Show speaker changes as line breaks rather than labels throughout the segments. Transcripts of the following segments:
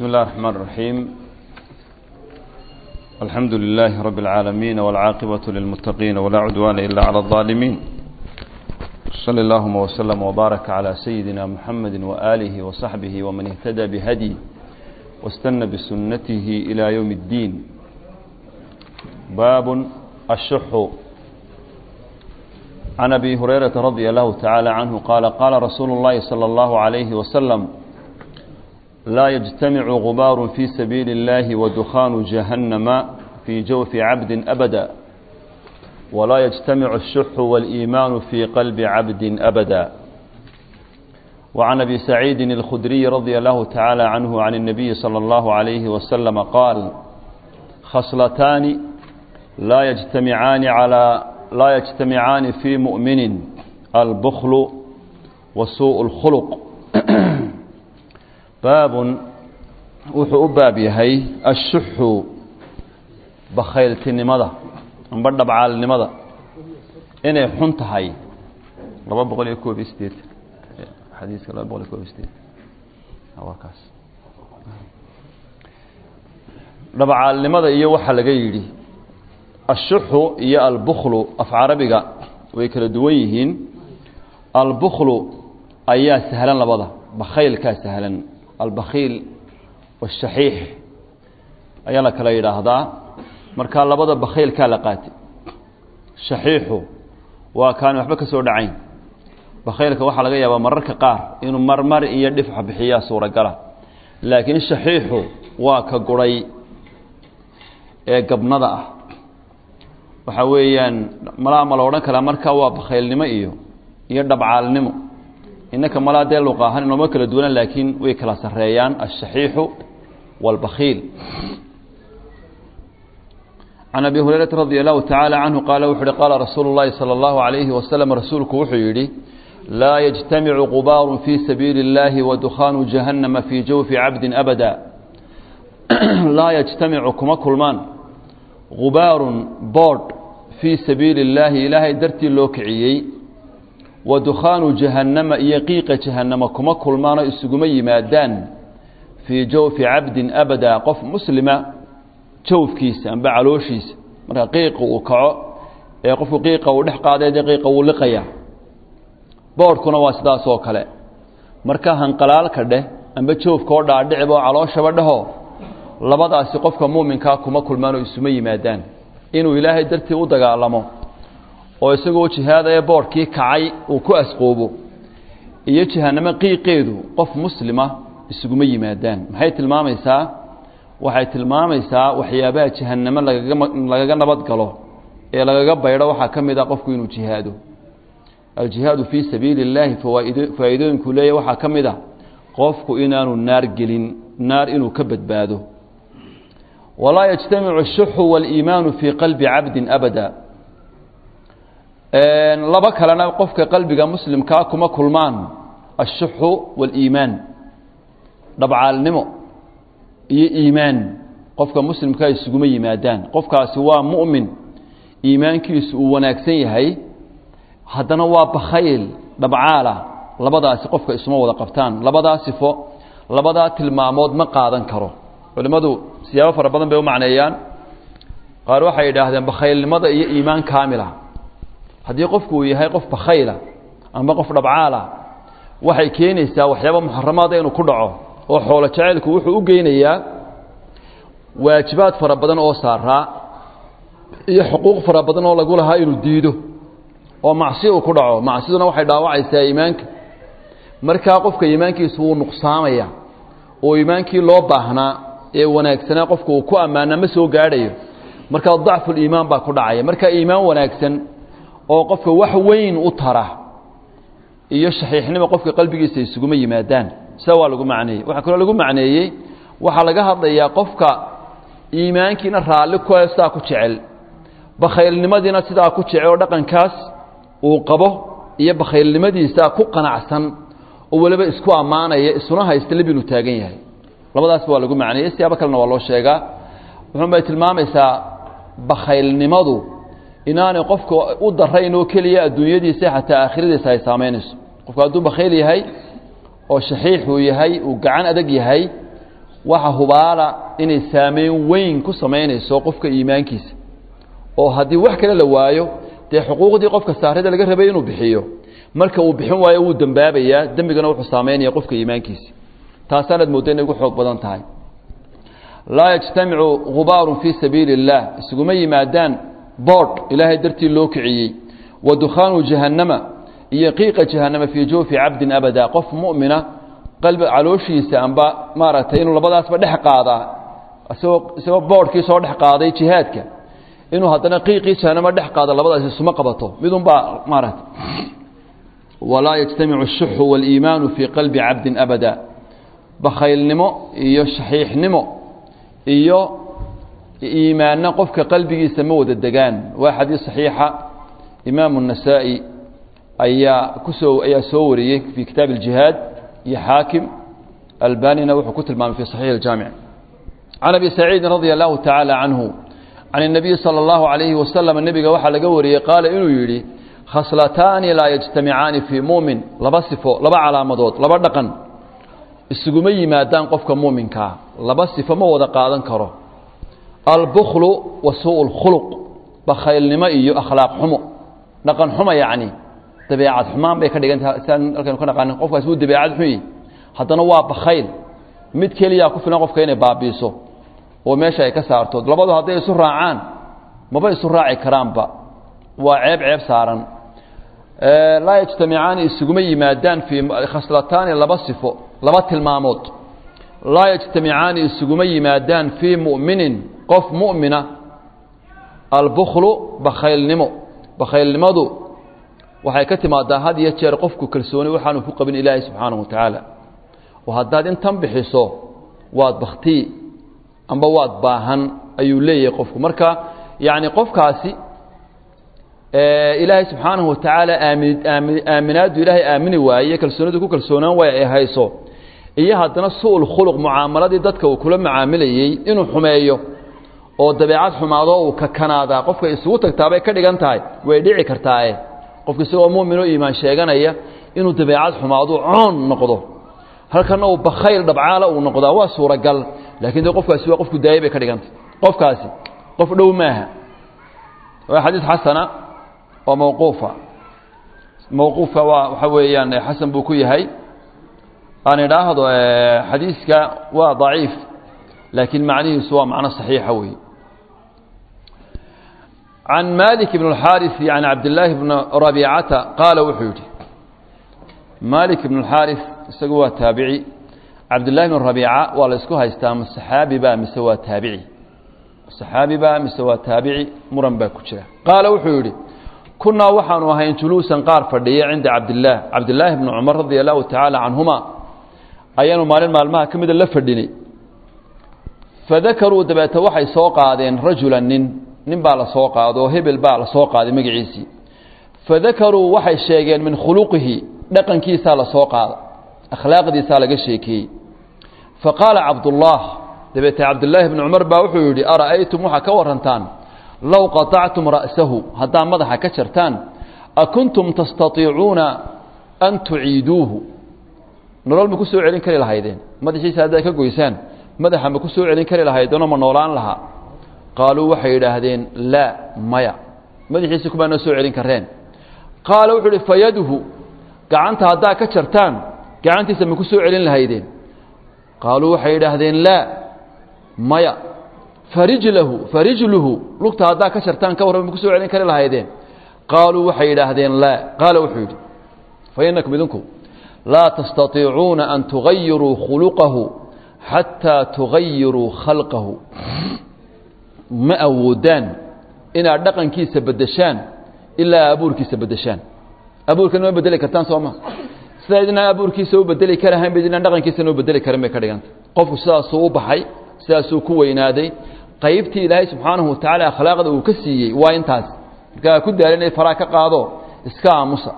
بسم الله الرحمن الرحيم الحمد لله رب العالمين والعاقبة للمتقين ولا عدوان إلا على الظالمين صلى اللهم وسلم وبارك على سيدنا محمد وآله وصحبه ومن اهتدى بهدي واستنى بسنته إلى يوم الدين باب الشح عن أبي هريرة رضي الله تعالى عنه قال قال رسول الله صلى الله عليه وسلم لا يجتمع غبار في سبيل الله ودخان جهنم في جوف عبد أبدا ولا يجتمع الشح والإيمان في قلب عبد أبدا وعن أبي سعيد الخدري رضي الله تعالى عنه عن النبي صلى الله عليه وسلم قال خصلتان لا يجتمعان على لا يجتمعان في مؤمن البخل وسوء الخلق baab wuxuu u baab yahay ashuxu bakhayltinimada amba dhabcaalnimada inay xun tahay laba boqol iyo koob iyo sideetan xadiiska laba boqol iyo koob iyo sideetan waa kaas dhabcaalnimada iyo waxaa laga yidhi ashuxu iyo albuklu af carabiga way kala duwan yihiin albuklu ayaa sahlan labada bakhaylkaa sahlan albakhiil washaxiix ayaa la kala yidhaahdaa markaa labada bakhaylkaa la qaatay shaxiixu waa kaani waxba ka soo dhacayn bakhaylka waxaa laga yaabaa mararka qaar inuu marmar iyo dhifca bixiyaa suuragala laakiin shaxiixu waa ka guray ee gabnada ah waxa weeyaan malaa ma la odhan karaa markaa waa bakhaylnimo iyo iyo dhabcaalnimo inaka malaa dee luqa ahaan inooma kala duwanaan laakiin way kala sareeyaan الشhaxiixu wاlbakiil can abi hurayrata radi allahu taعaalى canhu qaala wuxu uhi qaala rasuulu اllahi salى اllahu عalayhi waslm rasuulku wuxuu yidhi laa yجtamicu gubaaru fii sabiili اllahi wadukhaanu jahannama fii jawfi cabdi abada laa yجtamicu kuma kulmaan gubaarun boodh fii sabiili اllaahi ilaahay dartii loo kiciyey wa dukhaanu jahannama iyo qiiqa jahannama kuma kulmaanoo isuguma yimaadaan fii jawfi cabdin abadaa qof muslima jawfkiisa amba calooshiisa marka qiiqa uu kaco ee qofku qiiqa uu dhex qaaday dee qiiqa wuu liqaya boodhkuna waa sidaas oo kale marka hanqalaalka dheh amba jawfka oo dhaadhicib oo calooshaba dheho labadaasi qofka muuminkaa kuma kulmaanoo isuma yimaadaan inuu ilaahay dartii u dagaalamo oo isagoo jihaadaya boodhkii kacay uu ku asqoobo iyo jahanamo qiiqeedu qof muslima isuguma yimaadaan maxay tilmaamaysaa waxay tilmaamaysaa waxyaabaha jahanamo lagaga lagaga nabad galo ee lagaga baydho waxaa ka mid a qofku inuu jihaado aljihaadu fii sabiili اllaahi fawaaid faa'iidooyinkuu leeyahy waxaa ka mid a qofku inaanu naar gelin naar inuu ka badbaado walaa yajtamicu الshuxu wاliimaanu fii qalbi cabdi abada laba kalena qofka qalbiga muslimkaa kuma kulmaan ashuxu waaliimaan dhabcaalnimo iyo iimaan qofka muslimkaa isuguma yimaadaan qofkaasi waa mu'min iimaankiisu uu wanaagsan yahay haddana waa bakhayl dhabcaala labadaasi qofka isuma wada qabtaan labadaa sifo labadaa tilmaamood ma qaadan karo culimmadu siyaabo fara badan bay u macneeyaan qaar waxay yidhaahdeen bakhaylnimada iyo iimaan kaamila haddii qofku uu yahay qof bakhayla amba qof dhabcaala waxay keenaysaa waxyaaba muxaramaada inuu ku dhaco oo xoolo jacaylku wuxuu u geynayaa waajibaad fara badan oo saaraa iyo xuquuq fara badan oo lagu lahaa inuu diido oo macsi uu ku dhaco macsiduna waxay dhaawacaysaa iimaanka markaa qofka iimaankiisu wuu nuqsaamaya oo iimaankii loo baahnaa ee wanaagsanaa qofku uu ku ammaana ma soo gaadhayo markaa dacfuliimaan baa ku dhacaya markaa iimaan wanaagsan oo qofka wax weyn u tara iyo shaxiixnimo qofka qalbigiisa isuguma yimaadaan sia waa lagu macneeyey waxaa kaloo lagu macneeyey waxaa laga hadlayaa qofka iimaankiina raalli ku sidaa ku jecel bakhaylnimadiina sidaa ku jecel oo dhaqankaas uu qabo iyo bakhaylnimadiisa ku qanacsan oo weliba isku ammaanaya isuna haysta leb inuu taagan yahay labadaasba waa lagu macneeyey siyaabo kalena waa loo sheegaa wuxuunbay tilmaamaysaa bakhaylnimadu inaanay qofka u darayn oo keliya adduunyadiisa xataa aakhiradiisa ay saamaynayso qofku hadduu bakhayl yahay oo shaxiix uu yahay uu gacan adag yahay waxa hubaala inay saameyn weyn ku samaynayso qofka iimaankiisa oo haddii wax kale la waayo dee xuquuqdii qofka saarida laga rabay inuu bixiyo marka uu bixin waayo wuu dembaabayaa dembigana wuxuu saameynaya qofka iimaankiisa taasaanaad moodda inay ugu xoog badan tahay laa yajtamicu gubaarun fii sabiili اllah isuguma yimaadaan boodh ilaahay dartii loo kiciyey wa dukhaanu jahannama iyo qiiqa jahannama fii jawfi cabdin abada qof mu'mina qalbi calooshiisa amba maaragtay inuu labadaasba dhex qaadaa isagoo isagoo boodhkii soo dhex qaaday jihaadka inuu haddana qiiqii jahannama dhex qaado labadaas isuma qabato midunbaa maaragtay walaa yajtamicu الshuxu wاliimaanu fii qalbi cabdin abada bakhaylnimo iyo shaxiixnimo iyo iimaanna qofka qalbigiisa ma wada degaan waa xadiis saxiixa imaamu النasaa'i ayaa kusoo ayaa soo wariyey fii kitaabi اljihaad iyo xaakim albanina wuxuu ku tilmaamay fi صaxiix اljaamic can abi saciidin radia allahu tacaala canhu can الnabiyi salى اllahu عalayhi wasalam nebiga waxaa laga wariyey qaala inuu yidhi khaslataani laa yajtamicaani fii muumin laba sifo laba calaamadood laba dhaqan isuguma yimaadaan qofka muuminkaa laba sifo ma wada qaadan karo albuklu wa suu اlkhuluq bakhaylnimo iyo akhlaaq xumo dhaqan xumo yacni dabeecad xumaan bay ka dhigantaha siaan halkaynu ka naqaanin qofkaas wuu dabeecad xun yihi haddana waa bakhayl mid keliyaa ku filan qofka inay baabiiso oo meesha ay ka saarto labadu hadday isu raacaan maba isu raaci karaanba waa ceeb ceeb saaran laa yajtamicaani isuguma yimaadaan fii khaslataani laba sifo laba tilmaamood laa yajtamicaani isuguma yimaadaan fii mu'minin qof mu'mina albuklu bakhaylnimo bakhaylnimadu waxay ka timaadaa had iyo jeer qofku kalsooni waxaanu ku qabin ilaahay subxaanahu wa tacaala oo haddaad intan bixiso waad baktii amba waad baahan ayuu leeyahay qofku marka yacni qofkaasi ilaahay subxaanahu wa tacaala aamin aamin aaminaaddu ilaahay aamini waaye kalsoonidu ku kalsoonaan waaya ay hayso iyo haddana su-ul khuluq mucaamaladii dadka uu kula macaamilayey inuu xumeeyo oo dabeecad xumaado uu kakanaadaa qofka isugu tagtaabay ka dhigan tahay way dhici kartaae qofka isagoo muminoo iimaan sheeganaya inuu dabeecad xumaado coon noqdo halkana uu bakhayl dhabcaala uu noqdaa waa suuragal laakiin de qofkaasi waa qofku daayay bay ka dhigantay qofkaasi qof dhow maaha waa xadiis xasana oo mawquufa mawquufa waa waxa weeyaan xasan buu ku yahay aan idhaahdo xadiiska waa daciif laakiin macnihiisu waa macno saxiixa weeye can malik bn اlxaariثi can cabdillaahi bni rabiicata qaala wuxuu yidhi malik ibn اlxaariث isagu waa taabici cabdillahi bn rabiica waa la isku haystaa ma saxaabi ba mise waa taabici saxaabi ba mise waa taabici muran baa ku jira qaala wuxuu yidhi kunaa waxaanu ahayn juluusan qaar fadhiya cinda cabdillaah cabdillaahi bni cumar radia allahu tacaala canhuma ayaanu maalin maalmaha ka mida la fadhinay fadakaruu dabeete waxay soo qaadeen rajulan nin nin baa la soo qaado oo hebel baa la soo qaaday magaciisii fadakaruu waxay sheegeen min khuluqihi dhaqankiisaa la soo qaada akhlaaqdiisaa laga sheekeeyey faqaala cabdullaah dabeete cabdillaahi bni cumar baa wuxuu yidhi ara'aytum waxaa ka warantaan low qaطactum ra'sahu haddaa madaxa ka jartaan akuntum tastaiicuuna an tuciiduuhu nolol ma ku soo celin kari lahaydeen madaxiisa haddaad ka goysaan madaxa ma ku soo celin kari lahaydeenoo ma noolaan lahaa qaaluu waxay yidhaahdeen laa maya madaxiisa kumaa noo soo celin kareen qaala wuxuu uhi fayaduhu gacanta haddaa ka jartaan gacantiisa ma ku soo celin lahaydeen qaaluu waxay yidhaahdeen laa maya farijlahu farijluhu lugta haddaa ka jartaan ka warran ma ku soo celin kari lahaydeen qaaluu waxay yidhaahdeen laa qaala wuxuu yidhi fa inakum idinku laa tastaiicuuna an tugayiruu khuluqahu xataa tugayiruu khalqahu ma awoodaan inaad dhaqankiisa beddeshaan ilaa abuurkiisa beddeshaan abuurkana ma bedeli kartaan soo ma sidaa idinaan abuurkiisa u bedeli karahayn ba idinaan dhaqankiisana u bedeli karin bay ka dhiganta qofku sidaasuu u baxay sidaasuu ku weynaaday qaybtii ilaahay subxaanahu wa tacaala akhlaaqda uu ka siiyey waa intaas markaa ku daala inay faraa ka qaado iska aamusa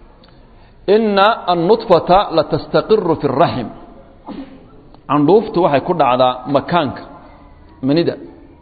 ina annudfata latastaqiru fi اraxim candhuuftu waxay ku dhacdaa makaanka manida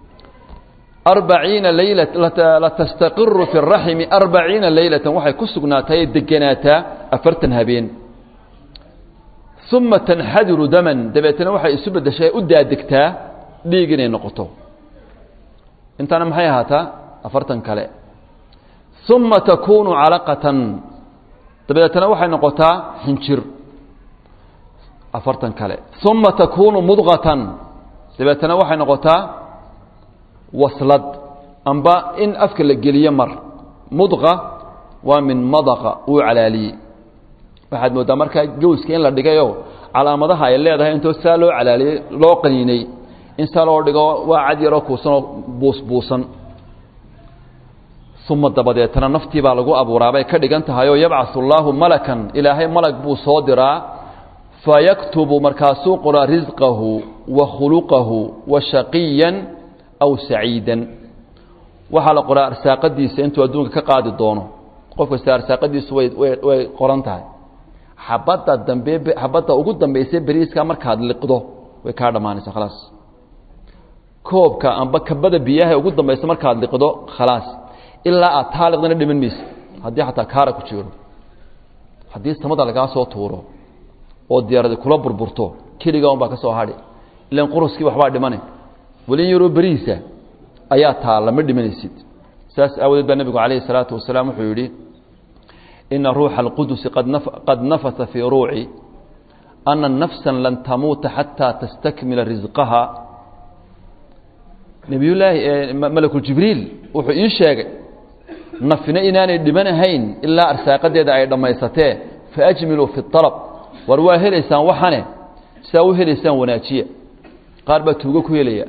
arbaciina layla latastaqiru fi اraximi arbaciina leylatan waxay ku sugnaatay degenaataa afartan habeen uma tanxadiru daman dabeetana waxay isu beddeshay u daadegtaa dhiig inay noqoto intaana maxay ahaataa afartan kale uma takuunu calaqatan dabeetana waxay noqotaa xinjir afartan kale uma takuunu mudqatan dabeetana waxay noqotaa waslad amba in afka la geliyo mar mudqa waa min madaqa uu calaaliyey waxaad mooddaa markaa gowska in la dhigayoo calaamadaha ay leedahay intoo saa loo calaaliyey loo qaniinay in saa loo dhigo waa cad yaroo kuusanoo buusbuusan uma dabadeetana naftii baa lagu abuuraabay ka dhigan tahay oo yabcasu allaahu malakan ilaahay malag buu soo diraa fayaktubu markaasuu qoraa risqahu wa khuluqahu wa shaqiyan aw saciidan waxaa la qoraa arsaaqadiisa intuu adduunka ka qaadi doono qof kasta arsaaqadiisu way way qoran tahay xabadda dambe xabadda ugu dambaysa beriiska markaad liqdo way kaa dhammaanaysaa khalaas koobka amba kabada biyaha ugu dambaysa markaad liqdo khalaas ilaa aad taa liqdana dhiman maysa haddii xataa kaara ku jiro haddii samada lagaa soo tuuro oo diyaaradi kula burburto keliga un baa ka soo hadhi ilan quruskii waxbaa dhimane welin yaroo berihiisa ayaa taalla ma dhimanaysid saas aawadeed baa nebigu calayhi salaatu wasalaam wuxuu yidhi ina ruuxa alqudusi qad nafasa fii ruuci ana nafsa lan tamuuta xataa tastakmila risqaha nebiyullaahi malakuljibriil wuxuu ii sheegay nafina inaanay dhimanahayn ilaa arsaaqadeeda ay dhammaysatee faajmiluu fi alab war waa helaysaan waxane saa u helaysaan wanaajiya qaar baa tuugo ku helaya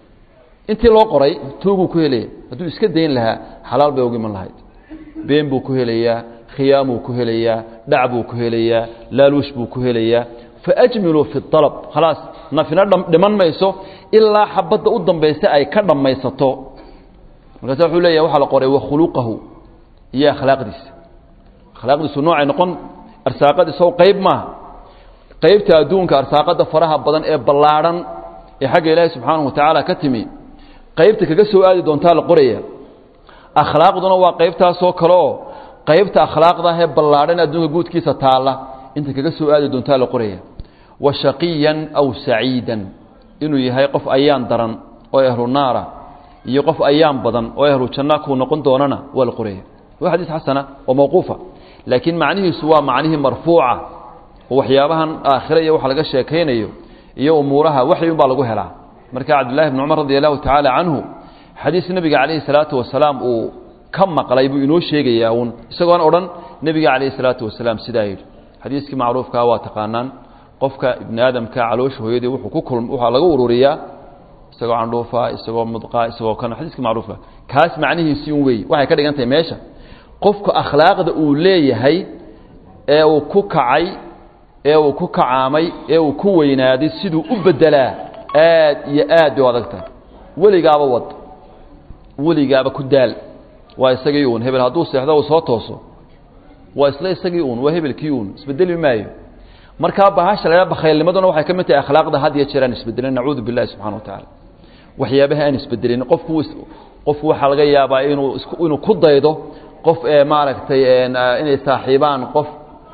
intii loo qoray tuuguu ku helaya hadduu iska dayn lahaa xalaal bay ugu iman lahayd been buu ku helayaa khiyaamuu ku helayaa dhac buu ku helayaa laaluush buu ku helayaa faajmiluu fi alab khalaas nafina dhiman mayso ilaa xabadda u dambaysa ay ka dhammaysato markaasa wuxuu leeyahy waxaa la qoray wakhuluqahu iyo akhlaaqdiisa akhlaaqdiisu noocay noqon arsaaqadiiso qayb maaha qaybta adduunka arsaaqada faraha badan ee ballaadhan ee xagga ilaahi subxaanahu watacaala ka timi qaybta kaga soo aadi doontaa la qoraya akhlaaqduna waa qaybtaasoo kale oo qaybta akhlaaqda ee ballaadhan adduunka guudkiisa taalla inta kaga soo aadi doontaa la qoraya wa shaqiyan aw saciidan inuu yahay qof ayaan daran oo ahlu naara iyo qof ayaan badan oo ahlu janna kuu noqon doonana waa la qoraya waa xadiis xasana oo mawquufa laakiin macnihiisu waa macnihii marfuuca oo waxyaabahan aakhire iyo waxa laga sheekaynayo iyo umuuraha waxyun baa lagu helaa marka cabdullahi bn cumar radi allahu tacaala canhu xadiis nebiga calayhi salaatu wasalaam uu ka maqlay buu inoo sheegayaa uun isagoon odhan nebiga calayhi salaatu wasalaam sidaa yidhi xadiiskii macruufkaa waa taqaanaan qofka ibni aadamka caloosha hooyadii wuxuu ku kulm waxaa laga ururiyaa isagoo candhuufa isagoo mudqa isagoo kan xadiiska macruufka kaas macnihiisii un weey waxay ka dhigan tahay meesha qofka akhlaaqda uu leeyahay ee uu ku kacay ee uu ku kacaamay ee uu ku weynaaday siduu u bedelaa aad iyo aad bay u adag tahay weligaaba wad weligaaba ku daal waa isagii uun hebel hadduu seexdo uu soo tooso waa isla isagii uun waa hebelkii uun isbedeli maayo markaa bahasha la bakhaylnimaduna waxay ka mid tahay akhlaaqda had iyo jeer aan isbedelin nacuudu billahi subxana wa tacaala waxyaabaha aan isbedelin qofku qofku waxaa laga yaabaa inuu inuu ku daydo qof ee maaragtay inay saaxiibaan qof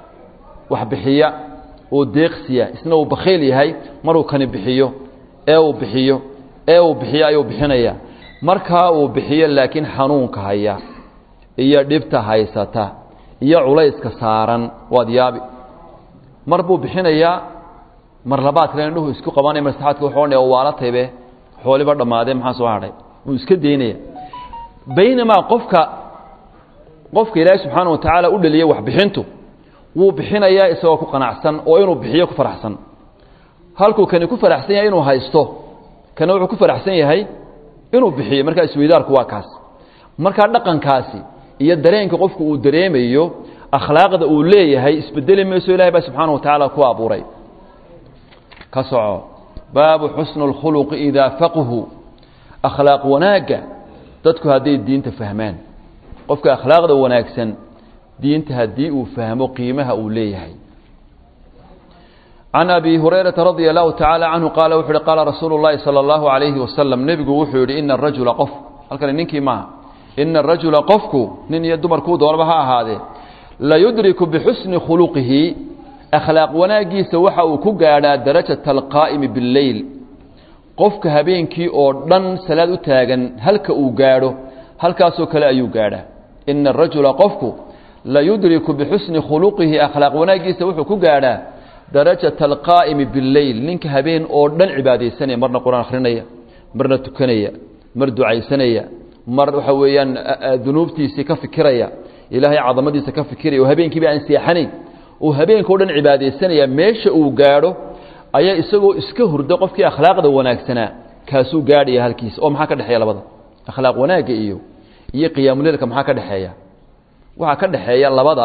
wax bixiya oo deeqsiya isna uu bakhayl yahay maruu kani bixiyo ee uu bixiyo ee uu bixiyo ayuu bixinaya markaa uu bixiyo laakiin xanuunka haya iyo dhibta haysata iyo culayska saaran waad yaabi mar buu bixinayaa mar labaad kale indhuhu isku qabanaya mar saxaadka wuxuu odhanaya waala taybe xooliba dhammaadee maxaa soo hadhay wuu iska daynaya baynamaa qofka qofka ilaahay subxaana wa tacaala u dhaliyey waxbixintu wuu bixinayaa isagoo ku qanacsan oo inuu bixiyo ku faraxsan halkuu kani ku faraxsan yahay inuu haysto kana wuxuu ku faraxsan yahay inuu bixiyo markaa isweydaarku waa kaas markaa dhaqankaasi iyo dareenka qofku uu dareemayo akhlaaqda uu leeyahay isbedeli mayso ilahay baa subxaana wa tacaala ku abuuray ka soco baabu xusnu اlkhuluqi idaa faqhu akhlaaq wanaagga dadku hadday diinta fahmaan qofka akhlaaqda wanaagsan diinta haddii uu fahmo qiimaha uu leeyahay can abi hurayrata radia allahu tacaala canhu qaala wuxu uhi qaala rasuulu اllahi salى اllahu alayhi wasalam nebigu wuxuu yihi ina arajula qof halkani ninkii maaha ina arajula qofku nin iyo dumarkuu doonaba ha ahaadee layudriku bixusni khuluqihi akhlaaq wanaaggiisa waxa uu ku gaadhaa darajata alqaa'imi billeyl qofka habeenkii oo dhan salaad u taagan halka uu gaadho halkaasoo kale ayuu gaadhaa ina arajula qofku la yudriku bixusni khuluqihi akhlaaq wanaaggiisa wuxuu ku gaadhaa darajata alqaa'imi billeyl ninka habeen oo dhan cibaadaysanaya marna qur-aan akhrinaya marna tukanaya mar ducaysanaya mar waxa weeyaan dunuubtiisii ka fikiraya ilaahay cadamadiisa ka fikiraya oo habeenkiiba aan seexanayn uu habeenka o dhan cibaadaysanaya meesha uu gaadho ayaa isagoo iska hurda qofkii akhlaaqda wanaagsanaa kaasuu gaadhaya halkiisa oo maxaa ka dhexeeya labada akhlaaq wanaagga iyo iyo qiyaamuleelka maxaa ka dhexeeya waxaa ka dhexeeya labada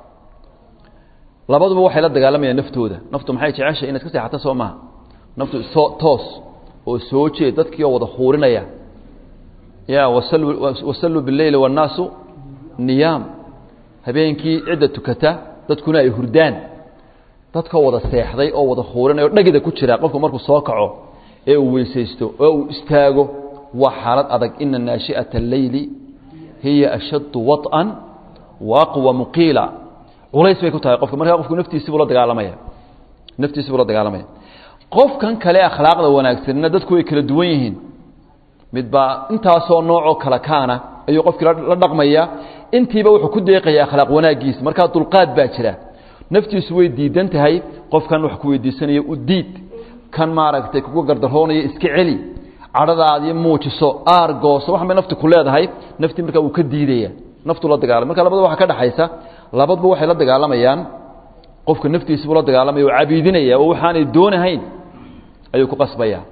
labaduba waxay la dagaalamayaan naftooda naftu maxay jeceshay inaad ka seexato soo maha naftu soo toos oo soo jeed dadkii oo wada khuurinaya ya wasalluu bileyli wannaasu niyaam habeenkii cidda tukata dadkuna ay hurdaan dadkoo wada seexday oo wada khuurinaya o dhagida ku jira qofku markuu soo kaco ee uu weysaysto oo uu istaago waa xaalad adag ina naashi'ata alleyli hiya ashaddu waط'an wa aqwamu qiila culays bay ku tahay qofka markaa qofku naftiisii buu la dagaalamaya naftiisii buu la dagaalamaya qofkan kale akhlaaqda wanaagsanina dadku way kala duwan yihiin midbaa intaasoo noocoo kala kaana ayuu qofkii la dhaqmaya intiiba wuxuu ku deeqaya akhlaaq wanaaggiisa markaa dulqaad baa jira naftiisu way diidan tahay qofkan wax ku weydiisanaya u diid kan maaragtay kuga gardaroonaya iska celi cadhadaadii muujiso aar gooso waxan bay nafti ku leedahay naftii markaa uu ka diidaya naftu la dagaalamay marka labadaba waxaa ka dhexaysa labaduba waxay la dagaalamayaan qofka naftiisibuu la dagaalamaya oo cabiidinaya oo waxaanay doonahayn ayuu ku qasbaya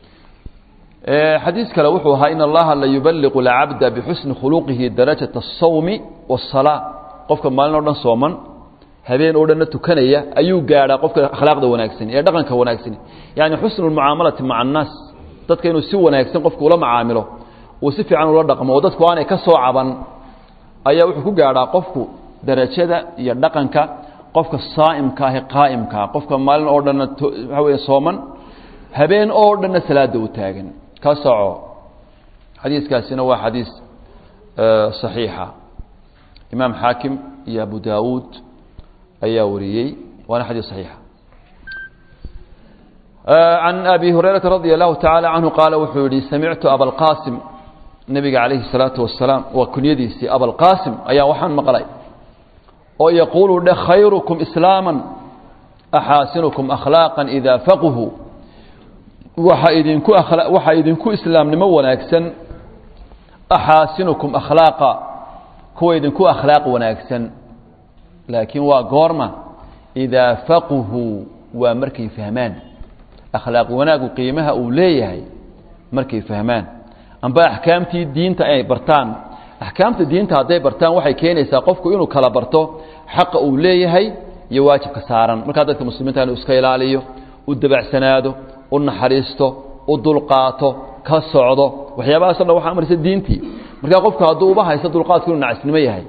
xadiis kale wuxuu ahaa in allaha la yubaliqu lcabda bixusni khuluqihi darajata الsawmi wالsalaa qofka maalin o dhan sooman habeen oo dhanna tukanaya ayuu gaadhaa qofka akhlaaqda wanaagsan ee dhaqanka wanaagsan yani xusnu lmucaamalati maca annaas dadka inuu si wanaagsan qofku ula macaamilo uu si fiican ula dhaqmo oo dadku aanay ka soo caban ayaa wuxuu ku gaadhaa qofku darajada iyo dhaqanka qofka saa'imka ahi qaa'imkaa qofka maalin oo dhanna waxa weeye sooman habeen oo dhanna salaada u taagan ka soco xadiiskaasina waa xadiis صaxiixa imaam xaakim iyo abu daawuud ayaa wariyey waana xadiis صaxiixa can abi hurayrata radi allahu taعalى canhu qaala wuxuu yihi samictu abalqasim nebiga calayhi الsalaatu wasalaam waa kunyadiisii abalqasim ayaa waxaan maqlay oo yaquulu dhe khayrukum islaama axaasinukum akhlaaqa ida faqhu waxaa idinku waxaa idinku islaamnimo wanaagsan axaasinukum akhlaaqa kuwa idinku akhlaaq wanaagsan laakiin waa goorma idaa faqhu waa markay fahmaan akhlaaq wanaagu qiimaha uu leeyahay markay fahmaan amba axkaamtii diinta inay bartaan axkaamta diinta hadday bartaan waxay keenaysaa qofku inuu kala barto xaqa uu leeyahay iyo waajibka saaran markaa dadka muslimiinta inuu iska ilaaliyo u dabacsanaado u naxariisto u dulqaato ka socdo waxyaabahaasoo dhan waxaa marisa diintii markaa qofku hadduu uba haysto dulqaadku inuu nacisnimo yahay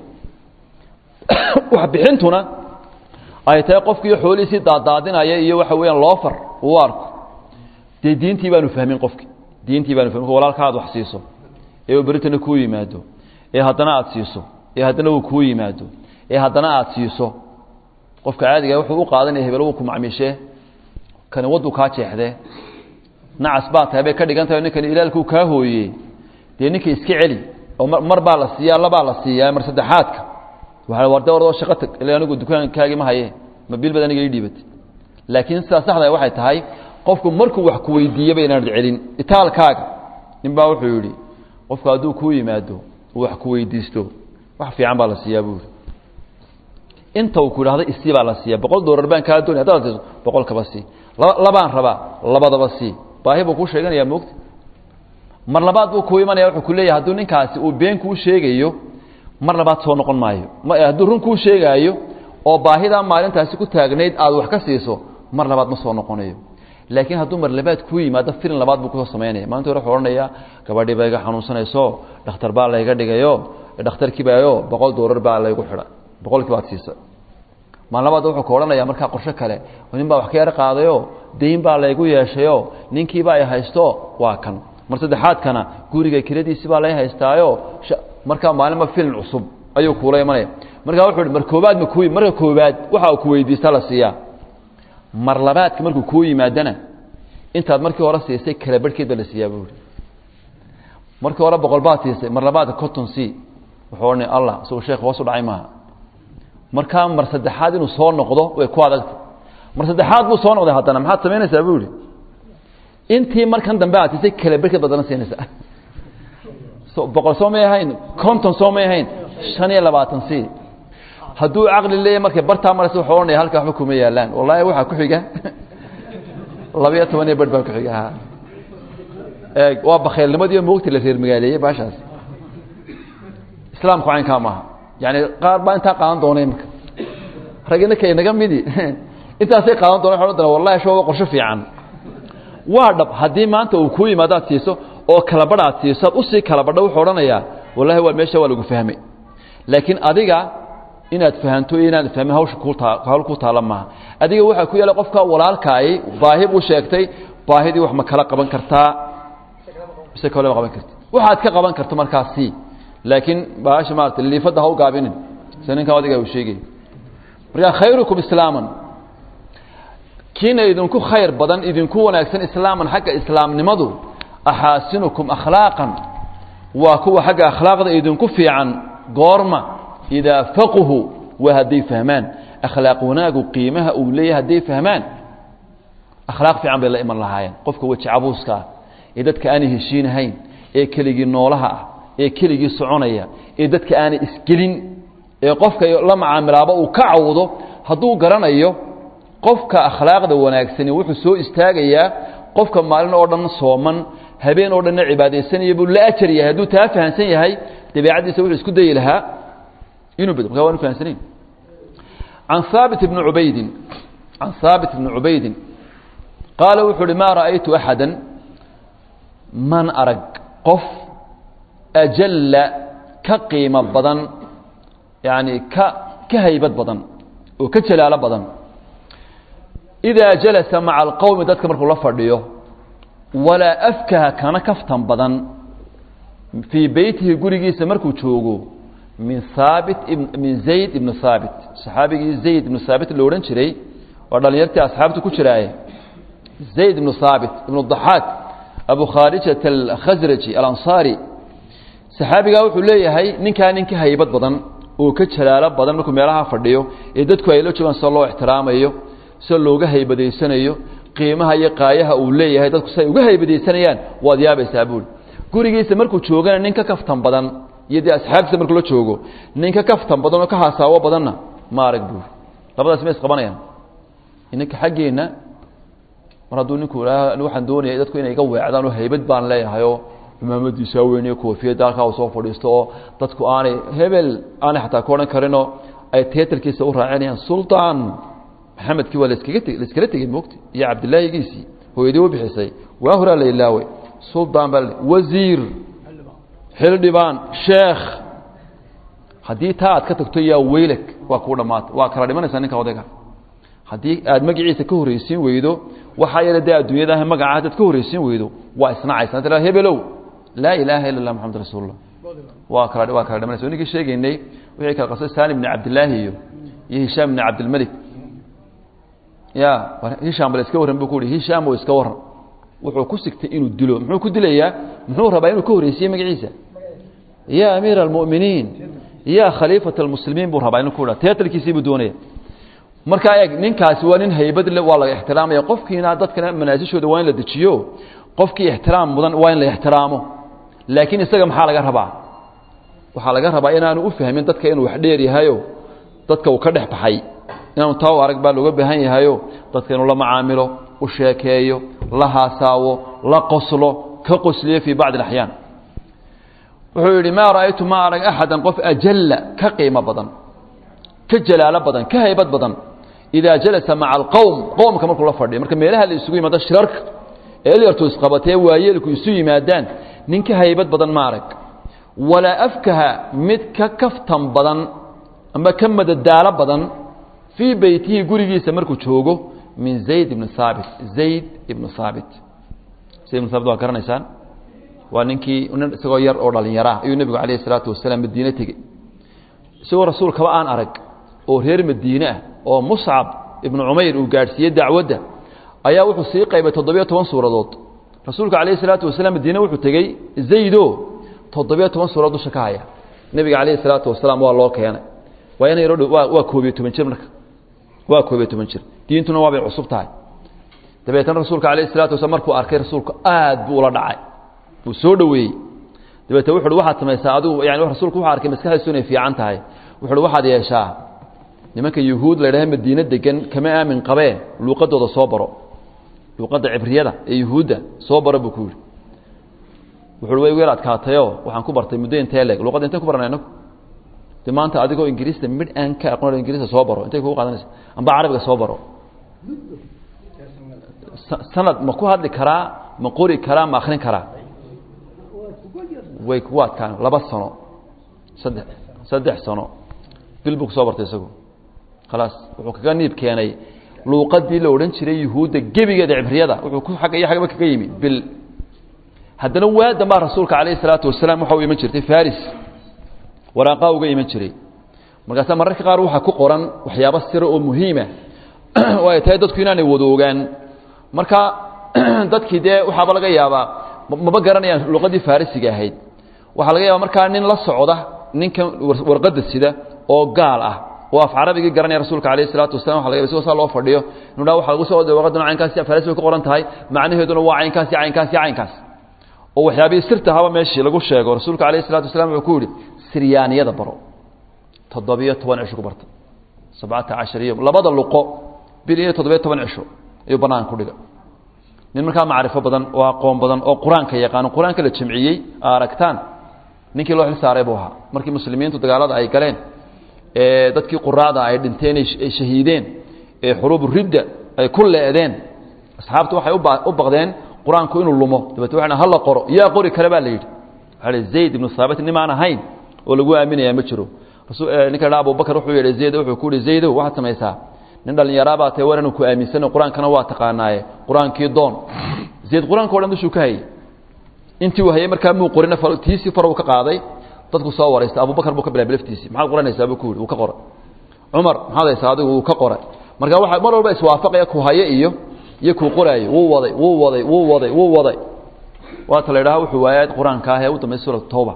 wax bixintuna ay tahay qofkiiyo xoolihiisii daadaadinaya iyo waxa weeyaan loofar uu arko dee diintii baanu fahmin qofki diintii baanu fahmin walaalka aad wax siiso ee uu beritana kuu yimaado ee haddana aad siiso ee haddana uu kuu yimaado ee haddana aad siiso qofka caadiga wuxuu u qaadanaya hebel wuu ku macmiishee kani waddu kaa jeexdee nacas baa tahay bay ka dhigan tahay ninkani ilaalkuu kaa hooyey dee ninka iska celi oo mar baa la siiyaa labaa la siiyaa mar saddexaadka waa warde ordoo shaqo tag ila anigu dukaankaagii ma haye ma bil bad aniga ii dhiibatay laakiin sidaa saxda waxay tahay qofku markuu wax ku weydiiyaba inaanad celin itaalkaaga nin baa wuxuu yidhi qofku hadduu kuu yimaado uu wax ku weydiisto wax fiican baa la siiyaa buuri inta uu ku idhahdo isii baa la siiya boqol doolar baan kaa doonay haddaad siiso boqol kaba sii labaan rabaa labadaba sii baahi buu kuu sheeganayaa moogta mar labaad buu kuu imanaya wuxuu ku leeyahay hadduu ninkaasi uu been kuu sheegayo mar labaad soo noqon maayo hadduu run kuu sheegaayo oo baahidaa maalintaasi ku taagnayd aad wax ka siiso mar labaad ma soo noqonayo laakiin hadduu mar labaad kuu yimaado filin labaad buu kusoo samaynaya maalinta hore wuxuu odhanayaa gabadhii baa iga xanuunsanayso dhakhtar baa layga dhigayo dhakhtarkiibaayo boqol doolar baa laygu xidha boqolkii baad siisa maalin labaad wuxuu ka odhanaya markaa qorsho kale nin baa wax ka yar qaadayo dayn baa laygu yeeshayo ninkiiba ay haysto waa kan mar saddexaadkana guriga kiradiisi baa lay haystaayo markaa maalinba filin cusub ayuu kuula imanaya markaa wuxuu hi mar koobaad ma ku marka koobaad waxa uu ku weydiista la siiyaa mar labaadka markuu kuu yimaadana intaad markii hore siisay kala barhkeed baa la siiyaa buuri markii hore boqol baad siisay mar labaadka conton c wuxuu odhanay allah isagoo sheekh hoos u dhacay maaha markaa mar saddexaad inuu soo noqdo way ku adagtay mar saddexaad buu soo noqday haddana maxaad samaynaysaa buu yihi intii markan dambe aad siisay kala barhkeed baad dana siinaysaa so boqol soo may ahayn conton soo may ahayn shan iyo labaatan c hadduu caqli leeyahy markay bartaa maraysa wuxuu odhanaya halkaa waxba kuma yaalaan wallaahi waxaa ku xiga labayo toban iyo barh baa ku xiga ha eeg waa bakhaylnimadii moogta la reer magaaleeyey baashaas islaamku caynkaa maaha yani qaar baa intaa qaadan doona imika ragina kay naga midi intaasay qaadan doona waxa odhan doona wallahi sho waa qorsho fiican waa dhab haddii maanta uu kuu yimaado aad siiso oo kala badh aad siiso aad usii kala badho wuxuu odhanayaa wallahi waa meesha waa lagu fahmay laakiin adiga inaad fahanto iyo inaad fahmin hawsha kutaa hawl ku taala maaha adiga waxaa ku yaala qofka walaalkaay baahi buu sheegtay baahidii wax ma kala qaban kartaa mise kale ma qaban karti waxaad ka qaban karto markaasi laakiin baasha maarata liifadda ha u gaabinin se ninkan adiga uu sheegay marka khayrukum islaaman kiina idinku khayr badan idinku wanaagsan islaaman xagga islaamnimadu axaasinukum akhlaaqan waa kuwa xagga akhlaaqda idinku fiican goorma idaa faquhu waa hadday fahmaan akhlaaq wanaagu qiimaha uu leeyahay hadday fahmaan akhlaaq fiican bay la iman lahaayeen qofka weji cabuuska ah ee dadka aanay heshiinahayn ee keligii noolaha ah ee keligii soconaya ee dadka aanay isgelin ee qofka la macaamilaaba uu ka cawdo hadduu garanayo qofka akhlaaqda wanaagsani wuxuu soo istaagayaa qofka maalin oo dhan sooman habeen oo dhanna cibaadaysanaya buu la ajar yahay hadduu taa fahansan yahay dabeicaddiisa wuxuu isku dayi lahaa inuu bed marka waan fahansanayn can haabit ibni cubaydin can haabit ibni cubaydin qaala wuxuu uhi maa ra'aytu axada man arag qof ajalla ka qiimo badan yani ka ka haybad badan oo ka jalaalo badan idaa jalasa maca alqowmi dadka markuu la fadhiyo walaa afkaha kana kaftan badan fii beytihi gurigiisa markuu joogo min haabit min zayd ibni haabit saxaabigii zayd ibnu haabit la odhan jiray waa dhalinyartii asxaabta ku jiraaye zayd ibnu haabit ibnu daxaak abu khaarijat alkhasraji alansaari saxaabigaa wuxuu leeyahay ninkaa nin ka haybad badan oo ka jalaalo badan markuu meelaha fadhiyo ee dadku ay la joogaan sida loo ixtiraamayo sida looga haybadaysanayo qiimaha iyo qaayaha uu leeyahay dadku siay uga haybadaysanayaan waad yaabaysaa buuli gurigiisa markuu joogana nin ka kaftan badan iyo dee asxaabtiisa markuu la joogo nin ka kaftan badan oo ka hasaawo badanna ma arag buuli labadaas ma isqabanayaan ininka xaggeenna mar hadduu ninku idhaaha waxaan doonaya dadku inay iga weecdaan oo haybad baan leeyahayoo imaamadiisaa weyniyo koofiyadda halkaa uu soo fadhiisto oo dadku aanay hebel aanay xataa ku odhan karinoo ay teetalkiisa u raacinayaan sultaan maxamedkii waa laskaga te laiskala tegey moogta iyo cabdillaahigiisii hooyadii u bixisay waa horaa la ilaawey sultaan baa wasiir xildhibaan sheekh haddii taa aad ka tagto yaa weylak waa kuu dhammaata waa kala dhimanaysaa ninka odayga haddii aad magaciisa ka horreysiin weydo waxaa yeele dee adduunyada ah magaca haddaad ka horreysiin weydo waa isnacaysa tira hebelow laa ilaaha illa allah maxamad rasuulullah waa kala waa kala dhimanaysa ninkii sheegaynay wixii kala qasay salim ibni cabdillaahi iyo iyo hishaam ibni cabdilmalik ya hishaam bal iska warran buu ku uhi hishaam oo iska warran wuxuu ku sigtay inuu dilo muxuu ku dilayaa muxuu rabaa inuu ka horreysiye magaciisa ya amiira almu'miniin ya khaliifata almuslimiin buu rabaa inuu ku dha teatalkiisii buu doonaya markaa eeg ninkaasi waa nin haybad le waa laga ixtiraamaya qofkiina dadkana manaasishooda waa in la dejiyo qofkii ixtiraam mudan waa in la ixtiraamo laakiin isaga maxaa laga rabaa waxaa laga rabaa inaanu u fahmin dadka inuu wax dheer yahayo dadka uu ka dhex baxay inaanu taa u arag baa looga baahan yahayo dadka inuu la macaamilo u sheekeeyo la haasaawo la qoslo ka qosliyo fii bacdi alaxyaan wuxuu yidhi maa ra'aytu ma arag axadan qof ajalla ka qiimo badan ka jalaalo badan ka haybad badan idaa jalasa maca alqowm qowmka markuu la fadhiyo marka meelaha la isugu yimaado shirarka ee lyartu isqabatee waayeelku isu yimaadaan nin ka haybad badan ma arag walaa afkaha mid ka kaftan badan ama ka madadaalo badan fii beytihi gurigiisa markuu joogo min zayd ibni haabit zayd ibnu haabit zayd ibnu haabit waa garanaysaan waa ninkii nin isagoo yar oo dhallinyara ayuu nebigu calayhi isalaatu wasalaam madiine tegey isagoo rasuulkaba aan arag oo reer madiine ah oo muscab ibnu cumayr uu gaadhsiiyey dacwadda ayaa wuxuu sii qaybay toddobiyo toban suuradood rasuulka calayhi salaatu wasalaam madiine wuxuu tegey zaydo toddobiyo toban suuradood dusha ka haya nebiga calayhi salaatu wasalaam waa loo keenay waa ina yaro waa waa koobiyo toban jir marka waa koobiyo toban jir diintuna waabay cusub tahay dabeetana rasuulka calayhi salatu wasalaam markuu arkay rasuulku aad buu ula dhacay wuu soo dhoweeyey dabeete wuxu uhi waxaad samaysaa adigu yani rasuulku wuxuu arkay maskaxdiisu inay fiican tahay wuxu uhi waxaad yeeshaa nimanka yuhuud la ydhaha madiine degan kama aamin qabee luuqadooda soo baro luuqadda cibriyada ee yuhuudda soo baro buu ku yidhi wuxu uhi way weer adkaatayoo waxaan ku bartay muddo intee leeg luuqadda intay ku baranay inagu de maanta adigoo ingiriista midh aan ka aqoon ingiriista soo baro intay kugu qaadanaysa amba carabiga soo baro sanad ma ku hadli karaa ma qori karaa ma akrin karaa way kugu adkaan laba sano saddex saddex sano bil buu kusoo bartay isagu khalaas wuxuu kaga niib keenay luuqadii la odhan jiray yuhuudda gebigeeda cibriyada wuxuu ku agga iyo xagba kaga yimi bil haddana waadan baa rasuulka calayhi salaatu wasalaam waxa u iman jirtay faris waraaqaa uga iman jiray markaasaa mararka qaar waxaa ku qoran waxyaabo sira oo muhiima oo ay tahay dadku inaanay wada ogaan marka dadkii dee waxaaba laga yaabaa maba garanayaan luqadii farisiga ahayd waxaa laga yaaba markaa nin la socda ninkan warqadda sida oo gaal ah oo af carabigii garanaya rasuulka alayh isalaatu wasalam waa laga yaba sigoo saa loo fadhiyo inuu dhaa waxa lagu soo oday warqadduna caynkaasi faris bay ku qoran tahay macnaheeduna waa caynkaasi caynkaasi caynkaas oo waxyaabihii sirta haba meeshii lagu sheego rasuulka alayh isalatu wasalaam wuxuu ku yidhi siryaaniyada baro toddobiyo toban cisho ku barta sabcata cashar iyo labada luqo bil iyo toddobiyo toban cisho ayuu banaan ku dhiga nin markaa macrifo badan oo aqoon badan oo qur-aanka yaqaano qur-aanka la jamciyey aragtaan ninkii loo xil saaray buu ahaa markii muslimiintu dagaalada ay galeen ee dadkii quraada ay dhinteen ay shahiideen ee xuruubu ridda ay ku leedeen asxaabtu waxay u baqdeen qur-aanku inuu lumo dabeete waxay hala qoro yaa qori kale baa la yidhi waxaa hi zayd ibnu saabit nimaan ahayn oo lagu aaminayaa ma jiro ninka dha abubakar wuxuu yidhi zayd wuxuu ku yihi zaydow waxaad samaysaa nin dhallinyaraabaa tae war inuu ku aaminsano qur-aankana waa taqaanaaye qur-aankii doon zayd qur-aanka o dhan dushuu ka hayey intii uu hayey markaa muu qorina tiisii far uu ka qaaday dadku soo waraysta abubakar buu ka bilaabay laftiisii maxaad qoranaysaa buu ku yidhi wuu ka qoray cumar maxaad haysaa adigu wuu ka qoray marka waxa mar walba iswaafaqaya ku haye iyo iyo kuu qoraayo wuu waday wuu waday wuu waday wuu waday waata la idhaha wuxuu waayay qur-aanka ah ee u dambaysa suurat tawba